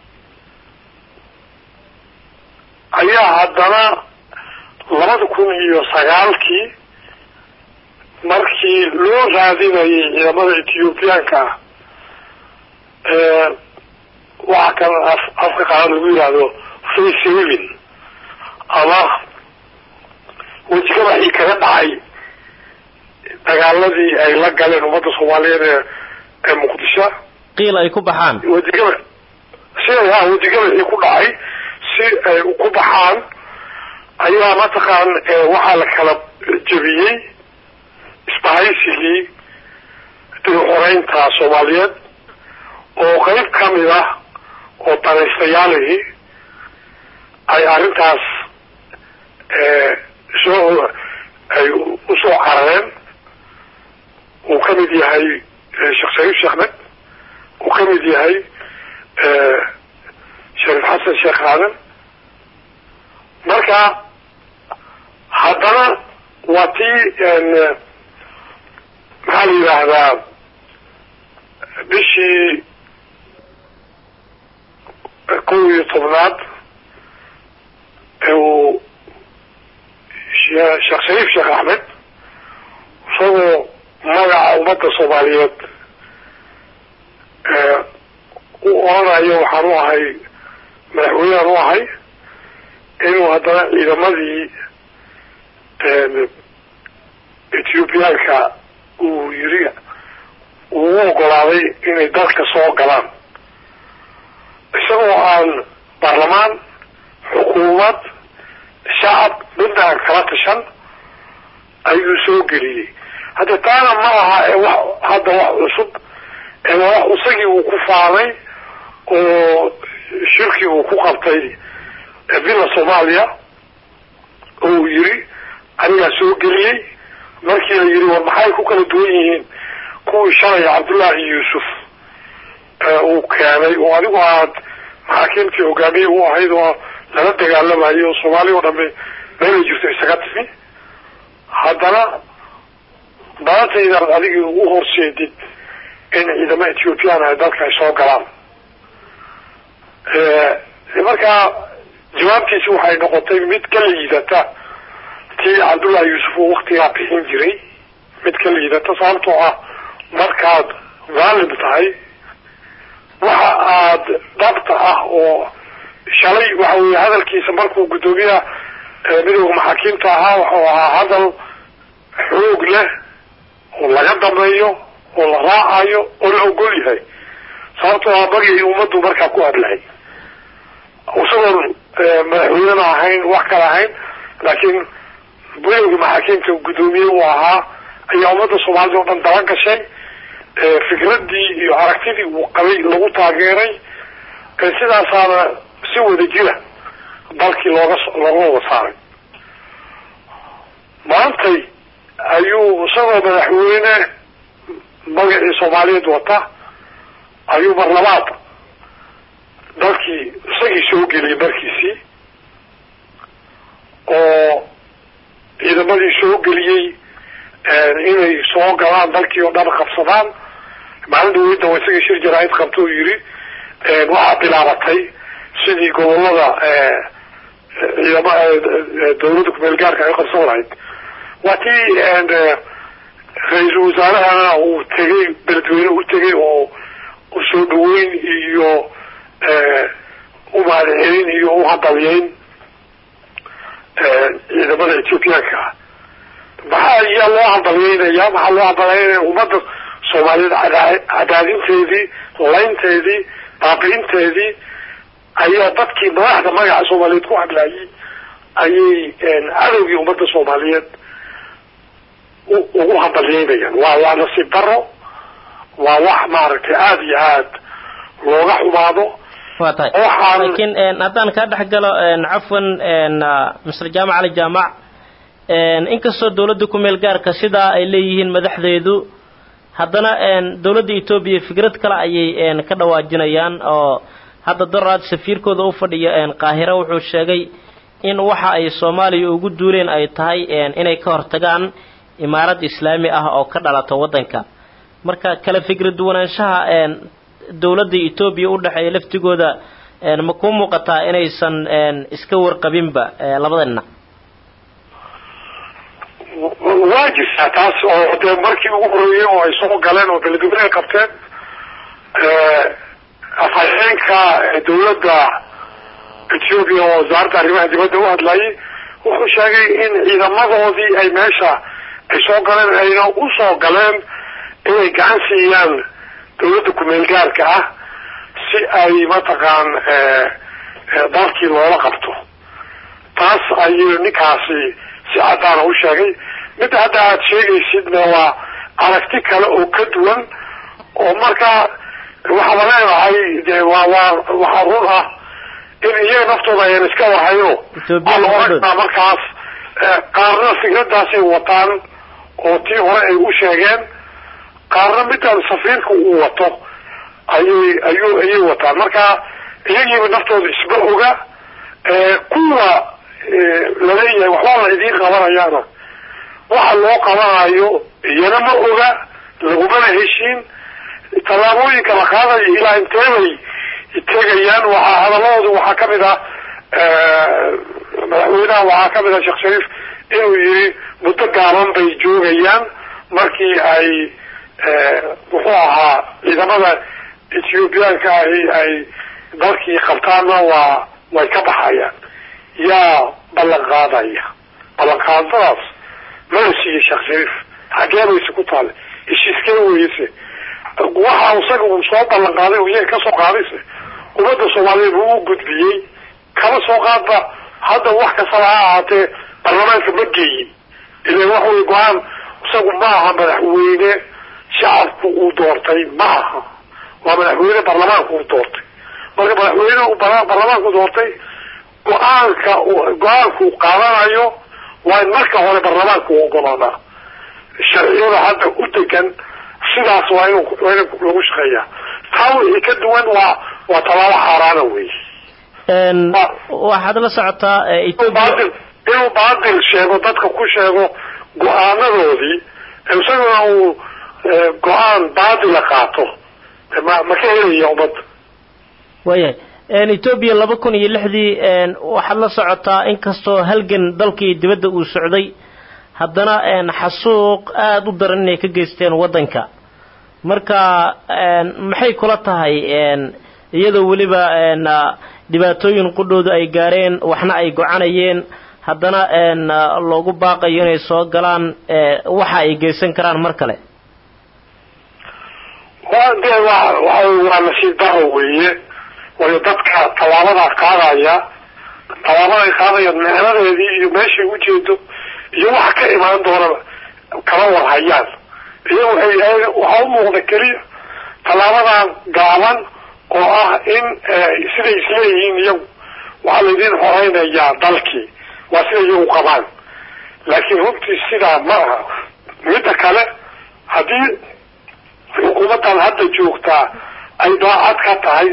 ayaa haddana labada kun iyo sagaalkii markii loo raadinayay ciidamada ethiobiyaanka ah waxaa kan af afka qalan lagu yihahdo facevin ama wejigadaxii kaga dhacay dagaaladii ay la galeen ummadda soomaaliyeed ee ee muqdisho qiil ay ku baxaan wejigaba si ha wejigadaxii ku dhacay si ay ku baxaan ayaa mataqaan waxaa la kala jebiyey isbahaysigii dib xoreynta soomaaliyeed oo qeyb kamid ah oo danaystayaalihii ay arrintaas soo ay usoo carareen uu ka mid yahay sheekh shariif sheekh med uu ka mid yahay shariif xasan sheekh aadan marka haddana waa tii maxaa la yidhaahdaa bishii kow iyo tobnaad uu sheekh shariif sheekh axmed isagoo magaca ummadda soomaaliyeed u oranayo waxaan u ahay madaxweynean u ahay inuu haddana ciidamadii ethiobiyaanka uu yiri uu u ogolaaday inay dalka soo galaan isagoo aan baarlamaan xukuumad shacab midna aan kala tashan ayuu soo geliyey hadda taana ma aha ee wax hadda wax cusub ee waa wax isagii uu ku faanay oo shirkii uu ku qabtay villa soomaaliya oo uu yiri anigaa soo geliyey markii la yidhi war maxay ku kala duwan yihiin kuwii shalay cabdullaahi yuusuf uu keenay oo adigu aad maxaakiimtii hogaamiye u ahayd oo lala dagaalamayo oo soomaali oo dhamme meelay jirto isaga timi haddana maantaydaad adigii ugu horseedid in ciidamo ethiopian ay dalka ay soo galaan markaa jawaabtiisi waxay noqotay mid ka liidata tii cabdullaahi yuusuf uu waktigaa bixin jiray mid ka liidata sababtoo ah markaad maalim tahay waxa aad dhabta ah oo shalay waxa weye hadalkiisa markuu guddoomiyaha midooda maxaakiimta ahaa wuxuu ahaa hadal xoog leh oo laga dambeeyo oo la raacayo oo la ogol yahay sababtoo ah magii ummaddu markaa ku hadlahay isagoon madaxweynena ahayn wax kale ahayn laakiin midooda maxaakiimta guddoomiye uu ahaa ayaa ummadda soomaalida oo dhan daba gashay fikraddii iyo aragtidii uu qabay lagu taageeray sidaasaana si wada jira dalkii looga looga wada saaray maantay ayuu isagoo madaxweyne magacii soomaaliyeed wata ayuu mar labaad dalkii isagii soo geliyay markiisii oo ciidamadii soo geliyey inay soo galaan dalkii oo dhan qabsadaan maalin dhaweyda waa isagii shir jaraa'id qabta oo yidhi waxaa bilaabatay sidii gobolada ciidama dawladda kumeel gaarka ay qabsan lahayd waa tii ra-iisul wasaarahana uu tegay beledweyne u tegay oo soo dhaweyn iyo u mahadcelin iyo u hadalyeyn ciidamada ethiopiyaanka maxaa iyaa loo hadalyeynaya maxaa loo hadalyeynaya ummadda soomaaliyeed cadaadinteedii laynteedii baabi'inteedii ayaa dadkii madaxda magaca soomaaliyeed ku hadlaayay ayay cadowgii ummadda soomaaliyeed ugu hadalyeynayaan waa waa nasiib daro waa wax maaragtay aada iyo aad looga xumaado waa tahay waxaan laakiin haddaan kaa dhex galo cafwan mr jaamac ali jaamac inkastoo dawladda ku-meel gaarka sidaa ay leeyihiin madaxdeedu haddana dawladda etoobiya fikrad kale ayay ka dhawaajinayaan oo hadda doraad safiirkooda u fadhiya qaahira wuxuu sheegay in waxa ay soomaaliya ugu duuleen ay tahay inay ka hortagaan imaarad islaami ah oo ka dhalata waddanka marka kala fikra duwanaanshaha dawladda etoobiya u dhexeeya laftigooda ma kuu muuqataa inaysan iska warqabinba labada dhinac waa jirtaa taas oo dee markii ugu horeeyey oo ay soo galeen oo beledweyne ay qabteen afhayeenka dawladda ethiopia oo wasaaradda arrimaha dibadda u hadlayay wuxuu sheegay in ciidamadoodii ay meesha ay soo galeen ayna u soo galeen inay gacan siiyaan dawladda kumeel gaarka ah si ay mataqaan dalkii loola qabto taas ayuu ninkaasi si caddaana u sheegay midda hadda aada sheegaysidna waa aragti kale oo ka duwan oo markaa waxaaba leedahay de waa waa waxaa run ah in iyaga naftooda ayaan iska wahayno Ethiopia waxaa la labadood. oranaa markaas qaarna fikradaasay wataan oo tii hore ay u sheegeen qaarna midaan safiirka uu wato ayay ayuu ayay wataan marka iyagiiba naftooda isma oga kuwa laleeyahay waxbaa la idiin qabanayaana waxa loo qabanayo iyana ma oga lagumana heshiin tallaabooyinka la qaadayo ilaa inteebay tegayaan waxaa hadalladooda waxaa kamid ah madaxweynaha waxaa kamid ah sheekh shariif inuu yiri muddo gaaban bay joogayaan markii ay muxuu ahaa ciidamada ethiobiyaanka ahi ay dalkii qabtaanna waa way ka baxayaan yaa ballan qaadaya ballan qaadadaas mala siiyey sheekh shariif xagee bayse ku taale heshiiskee weyse waxa isaga uu soo ballan qaaday oo iyaga kasoo qaadayse ummadda soomaaliyeed uu u gudbiyey kama soo qaadba hadda wax kastaba ha ahaatee baarlamaanka ma geeyin ilan wax wey go-aan isagu ma aha madaxweyne shacabku uu doortay ma aha waa madaxweyne baarlamaanku uu doortay marka madaxweyne uu baarlamaanku doortay go-aanka go-aanku uu qaadanayo waa in marka hore baarlamaanka u ogolaadaa sharciyada hadda u degan sidaas waa in waa in lagu shaqeeyaa taa wixii ka duwan waa waa tallaabo xaaraana wey waxaad la socotaa baadil inuu baadil sheego dadka ku sheego go-aanadoodii isaguna uu go-aan baadila qaato ma ma ka helaya ummadda waayahay etoobiya laba kun iyo lixdii waxaad la socotaa inkastoo halgan dalkii dibadda uu socday haddana xasuuq aada u daran inay ka geysteen waddanka marka maxay kula tahay iyadoo weliba dhibaatooyin qudhoodu ay gaareen waxna ay gocanayeen haddana loogu baaqayo inay soo galaan waxa ay geysan karaan mar kale wa de wa waa waa nasiib daro weeye waayo dadka tallaabadaa qaadaya tallaabaday qaadayaan micnadeedii iyo meeshay ujeedo iyo waxa ka imaan doonaba kama warhayaan iyo waxay waxaa u muuqda keliya tallaabadan gaaban oo ah in siday isleeyihiin iyagu waxaa laydin horeynayaa dalkii waa sida iyagu qabaan laakiin runtii sidaa ma aha midda kale haddii xukuumaddan hadda joogtaa ay daacad ka tahay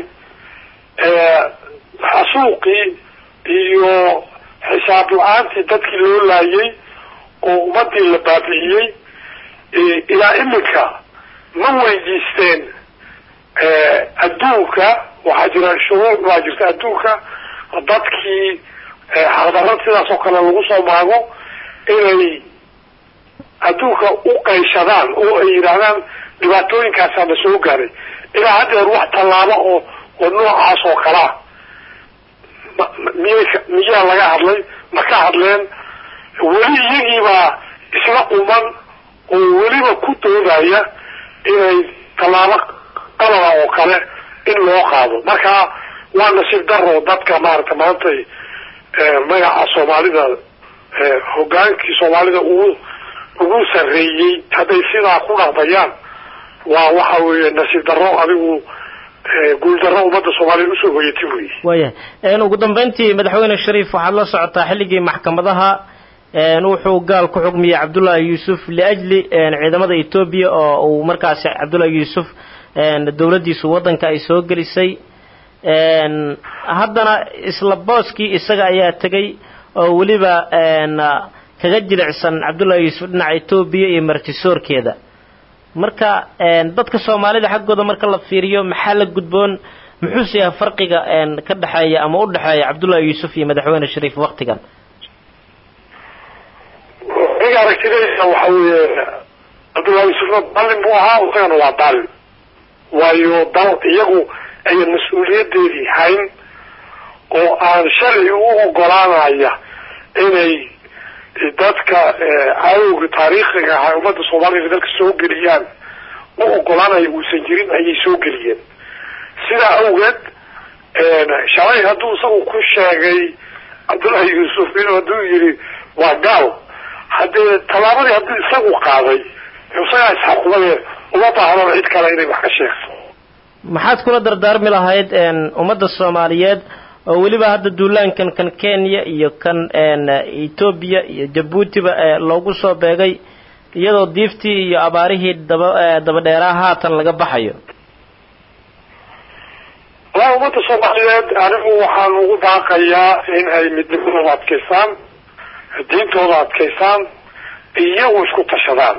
xasuuqii iyo xisaab la-aantii dadkii loo laayay oo ummadii la baabi'iyey ilaa iminka ma weydiisteen adduunka waxaa jira shuruuc baa jirta adduunka dadkii xaqdarrad sidaas oo kale lagu soo maago inay adduunka u qayshadaan oo ay yidhaahdaan dhibaatooyinkaasaa na soo gaaray ilaa haddeer wax tallaabo oo oo noocaas oo kalea miyay miyaa laga hadlay ma ka hadleen weli iyagiibaa isla quman oo weliba ku doodaya inay tallaabo qalada oo kale in loo qaado marka waa nasiib daro dadka maaragta maantay magaca soomaalida hogaankii soomaalida ugu ugu sarreeyey hadday sidaa ku dhaqmayaan waa waxa weeye nasiib darro adigu guuldarro ummadda soomaaliya usoo hoyatay wey waayahay ugu dambeyntii madaxweyne shariif waxaad la socotaa xilligii maxkamadaha wuxuu gaal ku xugmiyey cabdullaahi yuusuf liajli ciidamada etoobiya oo uu markaasi cabdullaahi yuusuf dowladdiisu waddanka ay soo gelisay haddana isla booskii isaga ayaa tegay oo weliba kaga jilicsan cabdullaahi yuusuf dhinaca etoobiya iyo martisoorkeeda marka dadka soomaalida xaggooda marka la fiiriyo maxaa la gudboon muxuuse yahay farqiga ka dhexeeya ama u dhexeeya cabdullaahi yuusuf iyo madaxweyne shariif waktigan aniga aragtidaysa waxa weeye cabdullahi yuusufna daalin buu ahaa isagana waa daalin waayo dal iyagu ayan mas-uuliyadeedii hayn oo aan sharci u ogolaanaya inay dadka cadowga taariikhiga ahaa ummadda soomaalida dalka soo geliyaan u ogolaanaya uusan jirin ayay soo geliyeen sidaa awgeed shalay hadduu isagu ku sheegay cabdullaahi yuusuf inuu hadduu yidhi waa gaal haddee tallaabadii hadduu isagu qaaday isagaa isxakumade uma baahnaba cid kale inay wax ka sheegto maxaad kula dardaarmi lahayd ummadda soomaaliyeed oo weliba hadda duulaankan kan kenya iyo kan etoobiya iyo jabuutiba loogu soo beegay iyadoo diiftii iyo abaarihii daba dabadheeraa haatan laga baxayo walaa ummadda soomaaliyeed anigu waxaan ugu baaqayaa in ay midnimadooda adkaystaan diintooda adkaystaan iyagu isku tashadaan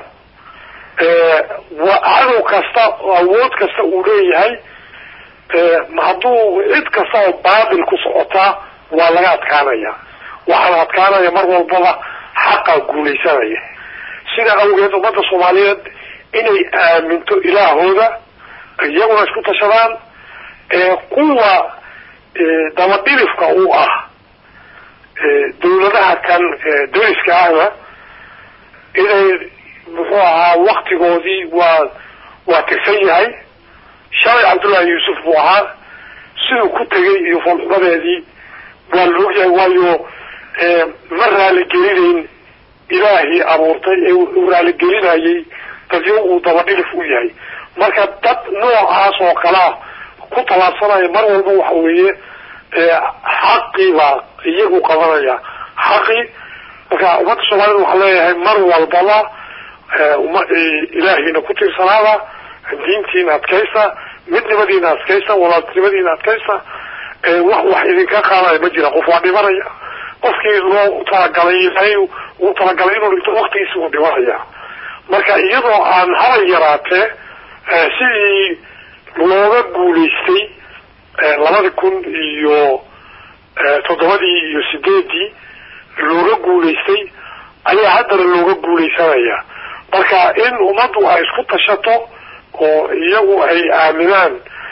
cadow kasta awood kasta uu leeyahay hadduu cid kasta oo baatil ku socotaa waa laga adkaanaya waxaana adkaanaya mar walbaba xaqa guulaysanaya sidaa awgeed ummadda soomaaliyeed inay aaminto ilaahooda iyaguna isku tashadaan kuwa dabadhilifka u ah dawladaha kan dariska ahna inay muxuu ahaa waktigoodii waa waa tirsan yahay shalay cabdullaahi yuusuf buu ahaa siduu ku tegay iyo foolxumadeedii waa la ogyahay waayo ma raaligelinayn ilaahii abuurtay ee uu raaligelinayay dadyo uu dabadhilif u yahay marka dad noocaas oo kalea ku tallaabsanaya mar walba waxa weeye xaqii baa iyagu qabanaya xaqii marka ummadda soomaalida waxaa leeyahay mar walbaba uma ilaahiina ku tiirsanaada diintiina adkaysa midnimadiina adkaysa walaaltinimadiina adkaysa wax wax idinka qaadaya ma jira qof waa dhimanaya qofkii loo talagalay ilaahay uu talagalay inuu dhinto waktigiisi uu dhimanaya marka iyadoo aan haba yaraatee sidii looga guulaystay labadi kun iyo toddobadii iyo sideedii looga guulaystay ayaa haddana looga guulaysanaya marka in ummaddu ay isku tashato oo iyagu ay aaminaan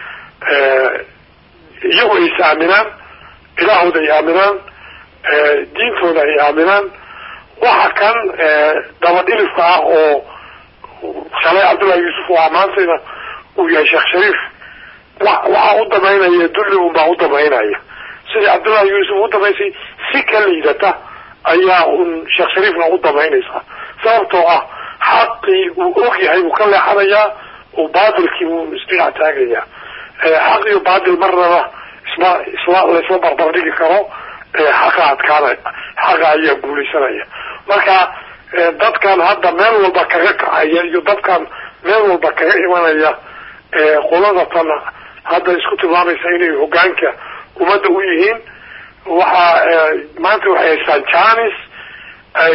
iyagu ay is aaminaan ilaahooda ay aaminaan diintooda ay aaminaan waxa kan dabadhilifka ah oo shalay cabdullahi yuusuf oo amaantayna uu yahay sheekh shariif waxaa u damaynaya dulli unbaa u damaynaya sidii cabdullahi yuusuf u damaysay si ka liidata ayaa un sheekh shariifna u damaynaysaa sababtoo ah xaqii uu og yahay buu ka leexanayaa oo baatilkii buu isdhinac taagayaa xaq iyo baatil marnaba isma isma laysma barbardhigi karo xaqa adkaanay xaqa ayaa guulaysanaya marka dadkan hadda meel walba kaga kacaya iyo dadkan meel walba kaga imanaya qolada tan hadda isku tilmaamaysa inay hogaanka ummadda u yihiin waxaa maanta waxay haystaan janis ay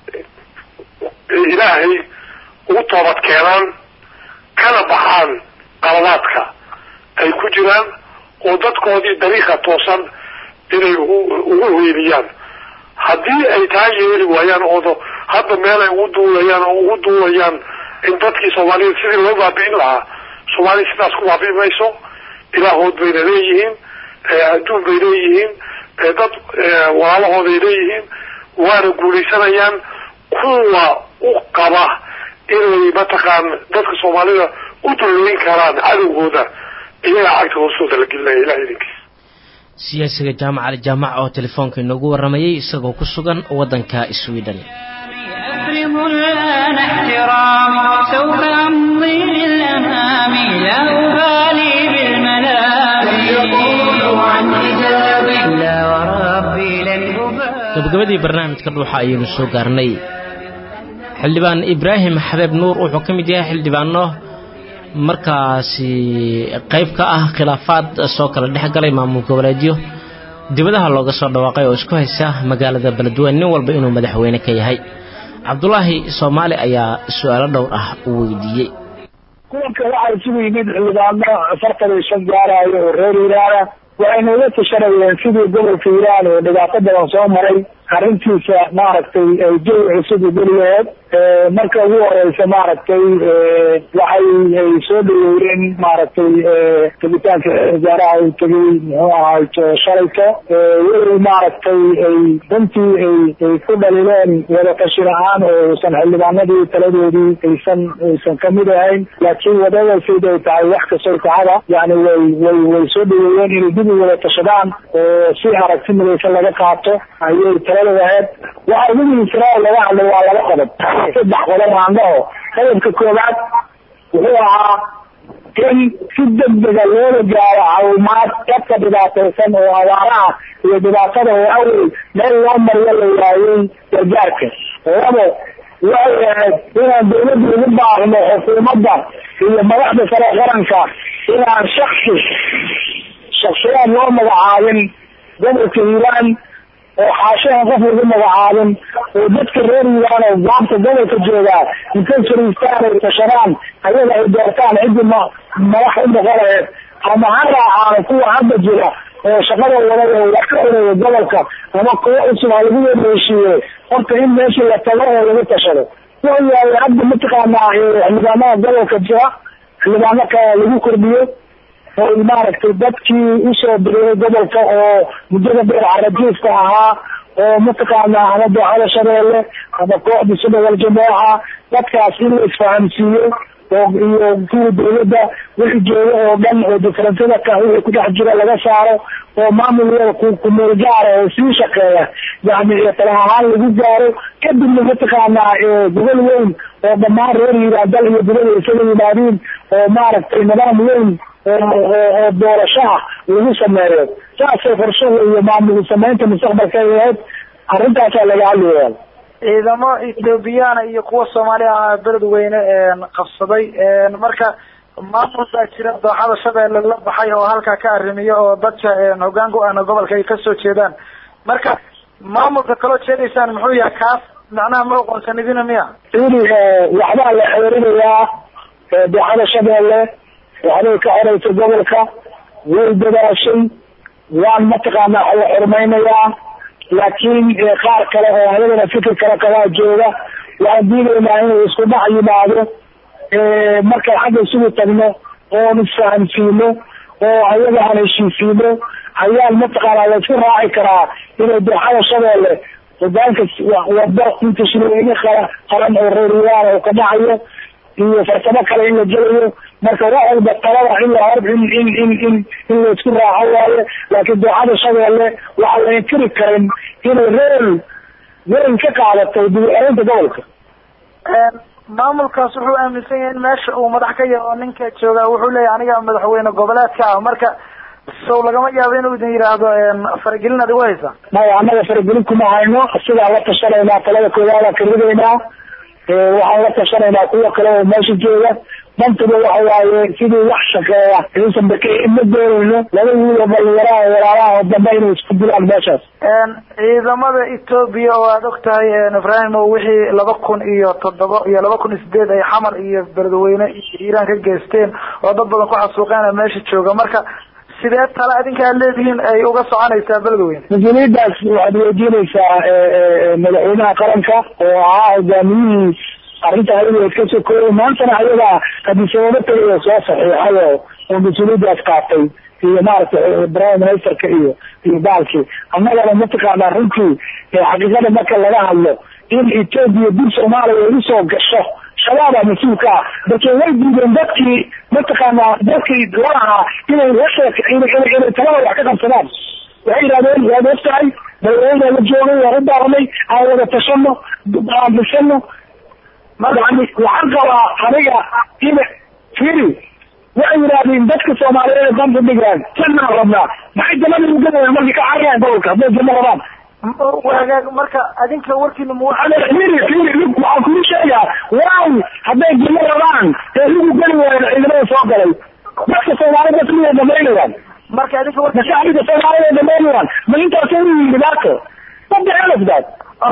ilaahay ugu toobad keenaan kana baxaan qalabaadka ay ku jiraan oo dadkoodii dariiqa toosan inay ugu weeliyaan haddii ay taa yeeli waayaan oodo hadda meel ay ugu duulayaan oo ugu duulayaan in dadkii soomaaliyed sidii loo baabi'in lahaa soomaaliya sidaas ku baabi'i mayso ilaahood bayna leeyihiin adduun bay leeyihiin dad walaalahooday leeyihiin waana guulaysanayaan kuwa u qaba inay mataqaan dadka soomaalida u dulloyn karaan cadowgooda iyaga cagta hoostooda la gelinaya ilaha idinkiis siyaasiga jaamac ali jaamac oo telefoonka inoogu waramayay isagoo ku sugan waddanka sweden أفرغ الآن احترامي سوف أمضي للأمام لا أبالي بالملام يقول عن حجابي لا وربي لن أبالي gabagabadii barnaamijka dhuuxa ayaynu soo gaarnay xildhibaan ibraahim xabeeb nuur wuxuu ka mid yahay xildhibaano markaasi qayb ka ah khilaafaad soo kala dhex galay maamul goboleedyo dibadaha looga soo dhawaaqay oo isku haysa magaalada beledweyne nin walba inuu madaxweyne ka yahay cabdulaahi soomaali ayaa su-aalo dhowr ah u weydiiyey kuwanka waxaa isugu yimid xildhibaano afartan iyo shan gaarayo oo reer iiraana waxayna uga tashanayeen sidii gobolka iiraan oo dhibaato badan soo maray arrintiisa maaragtay jawi cusub u geliyaheed marka ugu horeysa maaragtay waxay ay soo dhaweeyeen maaragtay tegitaanka wasaaraha uu tegay muxuu ahay shalayka weli maaragtay ay runtii ay ay ku dhalileen wadatashi la-aan oo uusan xildhibaanadii taladoodii aysan aysan kamid ahayn laakiin wadada sid ay tahay wax kastoo kacada yani way way way soo dhaweeyeen inay dib u wada tashadaan oo si aragti midaysan laga qaato ayay talada ahayd waxa ugu muhiimsanaa laga hadlay waa laba qodob saddex qodob aan dhaho qodobka koowaad wuxuu ahaa in si degdega loola gaaro caawimaad dadka dhibaataysan oo abaaraha iyo dhibaatada oo awey meel loo mariyo la waayey gargaarka labo waxay ahayd inaan dawladda ugu baaqno xukuumadda iyo madaxda sare qaranka inaan shaksi shaksiyaad loo magacaabin gobolka hiiraan oo xaashaha qof lagu magacaabin oo dadka reer iiraan oo gaabta gobolka joogaa intay fariistaan ay tashadaan ayaga ay doortaan ciddii ma madax u noqonayeed ama ha raacaan kuwa hadda jira oo shaqada wada oo wax ka oreeya gobolka ama kuwo cusub ha lagu wada heshiiye horta in meeshii la tago oo lagu tashado wuxuu yahay hadda mataqaanaa xildhibaanada gobolka jira xildhibaano kale lagu kordhiyo oo maaragtay dadkii usoo bireeyay gobolka oo muddada dheer carajiifka ahaa oo mataqaanaa ama dooxada shabeelle ama kooxda sudhawal jamaaca dadkaas in la isfahamsiiyo oo iyo kuwa dawladda wixii jooga oo dhan oo diferensada ka wixii kudhex jira laga saaro oo maamul kumeel gaara oo sii shaqeeya yani tala ahaan lagu gaaro kadibna mataqaanaa gobol weyn oo dhammaan reer hiiraadal iyo gobol isaga yimaadiin oo maaragtay nidaam weyn oo doorasho ah lagu sameeyo saasay qorshaha iyo maamul samaynta mustaqbalka ay ahayd arrintaasaa laga hadlaya ciidamo ethoobiyaana iyo kuwa soomaali ah beledweyne qabsaday marka maamul baa jira dooxada shabeelle la baxay oo halkaa ka arrimiyo oo dadka hoggaan ku ahna gobolka ay kasoo jeedaan marka maamulka kaloo jeedaysaan muxuu yahay kaas macnaha ma oqoonsanidina miya ini waxbaa la xeerinayaa dooxada shabeelle waxbay ka xoreysa gobolka way dadaashay waan mataqaanaa la xurmaynayaa laakiin qaar kale oo ayagana fikir kale kabaa jooga waan diidaynaa inuu isku dhac yimaado markaan xagga isugu tagno oon isfahamsiino oo ayaga aan heshiisiino ayaan mataqaanaa laisku raaci karaa inay dooxada shabeelle hogaanka wado inta shirweyne kala qaran oo reeriyaan oo ka dhacayo iyo farsamo kale in la gelayo marka wax walba talada in la hor in in in in in laisku raaco waaye laakiin dooxada shabeelle waxaa la inkiri karin inay reel weyn ka qaadatay dib-u-celinta gobolka maamulkaas wuxuu aaminsan yahay in meesha uu madax ka yahay oo ninka jooga wuxuu leeyahay aniga madaxweyne goboleedka ah marka sow lagama yaabo inuu idin yidhaahdo faragelin ad igu haysa maya annaga faragelin kuma hayno sidaa la tashanaynaa talada koowaada ka ridaynaa waxaan la tashanaynaa kuwa kale oo meesha jooga dantuba waxa waaye sidii wax shaqeeya inuusan baka ma doonayno laba wiil oo dhalinyaraha walaalaha oo dambe inay isku dilaan meeshaas ciidamada etoobiya oo aada og tahay ibrahim o wixii laba kun iyo toddoba iyo laba kun iyo sideed ay xamar iyo beledweyne iyo iiraan ka geysteen oo dad badan ku xasuuqeen meesha jooga marka sidee tale adinka ad leedihiin ay uga soconaysaa beledweyne mas-uuliyaddaas waxaad weydiinaysaa madaxweynaha qaranka oo ahaa hogaamiyihii arrinta hawdeed ka sokoobay maantana ayagaa hadisababo tagay soo saxiixay oo oo mas-uuliyaddaas qaatay iyo maaragtay prime ministerka iyo iyo baalkii annagana mataqaanaa runtii xaqiiqada marka laga hadlo in etoobiya dib soomaaliya igu soo gasho shabaabaa mas-uulka ah balse way diideen dadkii mataqaanaa dadkii lalahaa inay washeek inay talada wax ka qabsadaan waxay yidhahdeen waad og tahay madaxweyne la joogay waan u daaranay aan wada tashano aan dhisano yani waxaan qabaa aniga in firi waxay yidhahdeen dadka soomaaliyeed danta dhigaan jannaan rabnaa maxay jannada ugadayaan markay ka carayaan gobolka hadday janno rabaan wagaag marka adinka warkiina mu firi firi waxaan kuu sheegaa waaw hadday janno rabaan ee lagu geli waayo ciidamada soo galay dadka soomaaliyed dadka miyay dhamaynayaan marka adinka warki mashaacibka soomaaliyed dhamaynayaan ma intaasoo u yihin dhibaato wadacelafdaas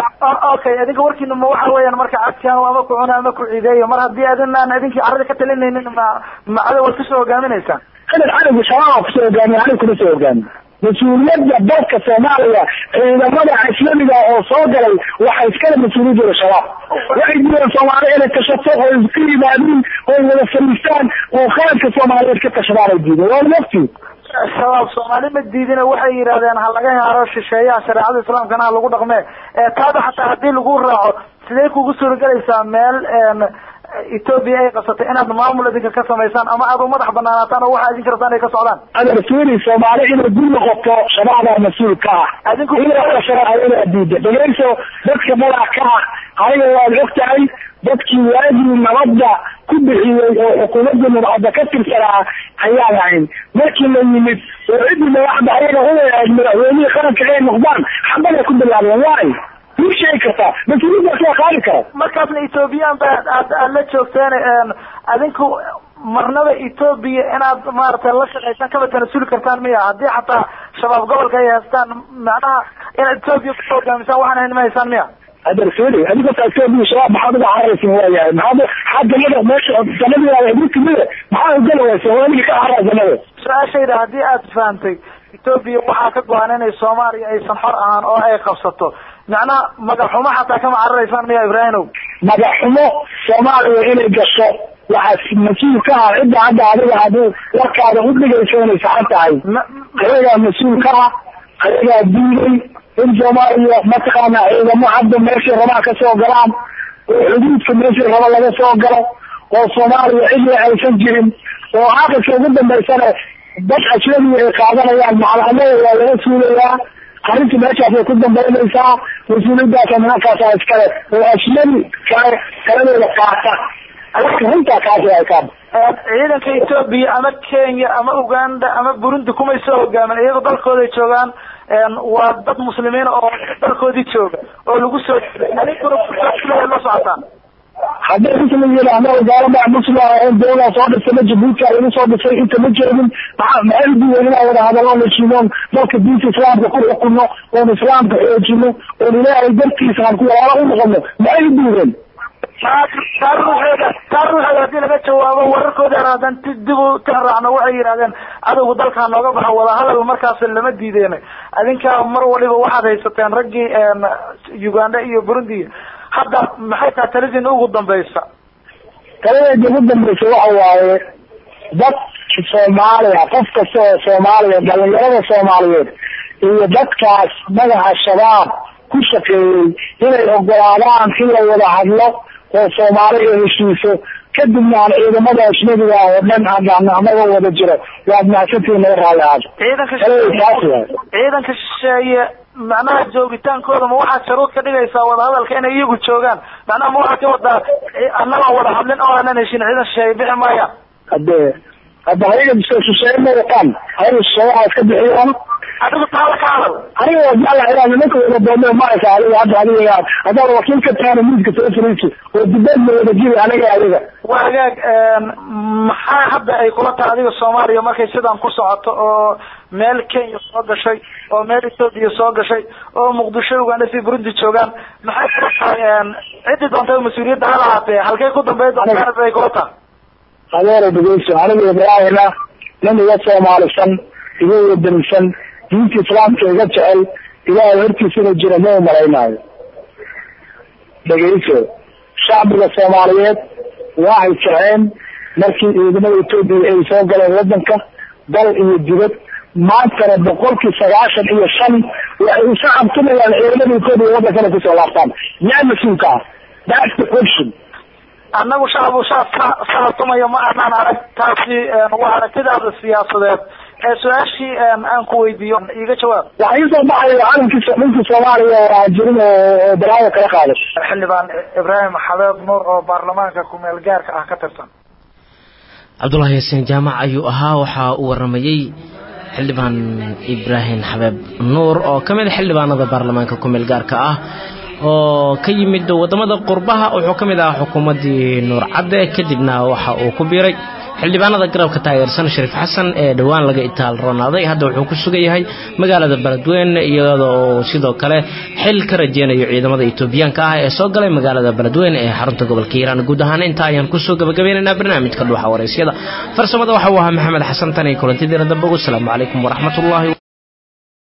okay adinka warkiina ma waxa weeyaan marka cadkaan ama ku cuna ama ku ciideeyo mar haddii adinaan idinkii carada ka talinaynin ma ma cadow waad kusoo hogaaminaysaan sanad cadowga shabaaba kusoo hogaamiya aniga kuma soo hogaamiyo mas-uuliyadda dalka soomaaliya ciidamada islamiga oo soo galay waxay iskale mas-uuliyadooda shabaab waxay diideen soomaaliya inay tashato oo iska yimaadiin oo wada fariistaan oo qaranka soomaaliyeed ka tashadaan ay diideen waa naftii shabaab soomaali ma diidina waxay yidhahdeen ha laga haro shisheeyaha shareecada islaamkana ha lagu dhaqme taada xataa haddii lagu raaco sidee kugu suuragelaysaa meel etoobiya ay qabsatay inaad maamul idinka ka samaysaan ama aad u madax banaanaataan oo waxa idinka rabtaan ay ka socdaan adar fiiri soomaali inay dul noqoto shabaabaa mas-uul ka ah adinku inaad diida dhegeyso dadka madax ka ah aniga waad og tahay dadkii waagii nabadda ku bixiyey oo xukuumadda madaxda ka tirsanaa ayaan ahayn markii la yimid oo ciddii madaxda ayaga uahayd madaxweynihii qaranka ay noqdaan xabada ku bilaabeen waay muu sheegi kartaa mas-uuliyaddaas waa qaadi kara markaasna ethoobiyan ba aad aad la joogteen adinku marnaba etoobiya inaad maaragtay la shaqaysaan kaba tanasuli kartaan miya haddii xataa shabaab gobolka ay haystaan macnaha inaad etoobiya ku hogaamisaan waxaan ahayn ma haysaan miya hadar fili adiga taasoobi shabaab maxaad uga cararaysin waayahay maxaad maxaa jannada meesha jannadii mid kamida maxaa ugala waysa waanigi ka carara jannada su-aashayda haddii aad fahamtay etoobiya waxaa ka go-an inay soomaaliya aysan xor ahaan oo ay qabsato macnaha magaxumo xataa kama cararaysaan miya ibraahimow magaxumo soomaaliya inay gasho waxaa mas-uul ka ah cidda hadda adiga hadii warkaada u dhigayso inay saxan tahay ayagaa mas-uul ka ah ayagaa diiday in soomaaliya mataqaana ciidamo hadda meeshay rabaan ka soo galaan oo xuduudka meeshay raba laga soo galo oo soomaaliya cidii aysan jirin oo aqalka ugu dambaysana dad ajnabiga ay qaadanayaan macalhamada waa laga suulayaa arrinta meeshaasay ku dambaynaysaa mas-uuliyadaasa nimankaasa iskale oo ajnabi kale kaladooda qaata arrinta runtaa kaasi ay kaaba ciidanka etoobiya ama kenya ama uganda ama burundi kumay soo hogaamin iyago dalkooday joogaan waa dad muslimiin oo dalkoodii jooga oo lagu soo la socotaan hadday muslim yihiin annaga gaalada muslim ahayn dowlaa soo dhisana jabuuti lagu soo dhisay inta ma jeedin maa maxay udiiwen inaan wada hadallo heshiinoon dalka diinta islaamka ku xukunno oon islaamka xoojino oon ilaahay dartiisa aan ku walaalo u noqono maxay udiiwen taa ruuxeeda taa ruuxeeda haddii laga jawaabo wararkooda hadan dib u raacno waxay yidhahdeen cadowga dalkaa nooga baxo wadahadal markaas lama diideen adinkaa mar waliba waxaad haysateen raggii uganda iyo burundi hadda maxay tahay talidin ugu dambaysa taladeeda ugu dambaysa waxa waaye dadka soomaaliya qof kasta oo soomaaliya dhalinyarada soomaaliyeed iyo dadkaas magaca shabaab ku shaqeeyey inay ogolaadaan in la wada hadlo oo soomaali ay heshiiso kadibna aan ciidamada ajnabiga oo dhan anagoo wada jiro waad mahadsantihin naga raalli aado ciidanka taas waay ciidanka shisheeye macnaha joogitaankooda ma waxaad sharuud ka dhigaysaa wadahadalka inay iyagu joogaan macnaha ma waxaad ka wadaa annagaan wada hadlin oo aanan heshin ciidan shisheeye bixi maaya hade hadda ayaga shisheeye ma wataan ayaga shisheeyaha iska bixiyaan adigu taala ka hadal aniga waa jecla inaan nimanka wada doonno maraysa adiga hadda adiga haddaad wakiil ka tahana miiska soo fariisi oo dibeedna wada jiri aniga adiga waa hagaag maxaa hadda ay kula tahay adiga soomaaliya markay sidaan ku socoto oo meel kenya soo gashay oo meel ethoopia soo gashay oo muqdisho uganda si burundi joogaan maxay kula tahay ciddii doonta mas-uuliyadda ha lahaatee halkay ku dambeyn doontaan ay kula tahay adeera dhegeyso aniga ibraahina nin iga soomaalisan iga wadanisan diinta islaamka iga jecel ilaahay hortiisana jira ma umalaynaayo dhegeyso shacbiga soomaaliyeed waxay jeceen markii ciidamada etoobiya ay soo galeen wadanka dal iyo dibad maantana boqolkii sagaashan iyo shan waxay u shacabtumayaan ciidamada etoobiya wadankana kusoo laabtaan yaa mas-uulka ah that's the question annagu shacab shacab ka salatumaya ma aanaan arag taasi waa aragtidaada siyaasadeed ee su-aashii aan ku weydiiyo iga jawaab waxaa iisoo baxaya calankii ninkii soomaaliya oo aan jirin oo balaayo kala qaaday xildhibaan ibraahim xabeeb nuur oo baarlamaanka kumeel gaarka ah ka tirsan cabdulahi yaasiin jaamac ayuu ahaa waxaa uu waramayey xildhibaan ibraahim xabeeb nuur oo ka mid a xildhibaanada baarlamaanka kumeel gaarka ah oo ka yimid wadamada qurbaha wuxuu ka mid ahaa xukuumaddii nuur cadde kadibna waxa uu ku biiray xildhibaanada garabka taageersan shariif xasan ee dhowaan laga itaal roonaaday hadda wuxuu ku sugan yahay magaalada beledweyne iyadoo sidoo kale xil ka rajeynayo ciidamada etoobiyaanka ah ee soo galay magaalada beledweyne ee xarunta gobolka hiiraan guud ahaan intaa ayaan kusoo gabagabeynaynaa barnaamijka dhuuxa waraysyada farsamada waxa uu ahaa maxamed xasan tan iyo kulantidiina dambe ugu asalaamu calaykum waraxmatullaahi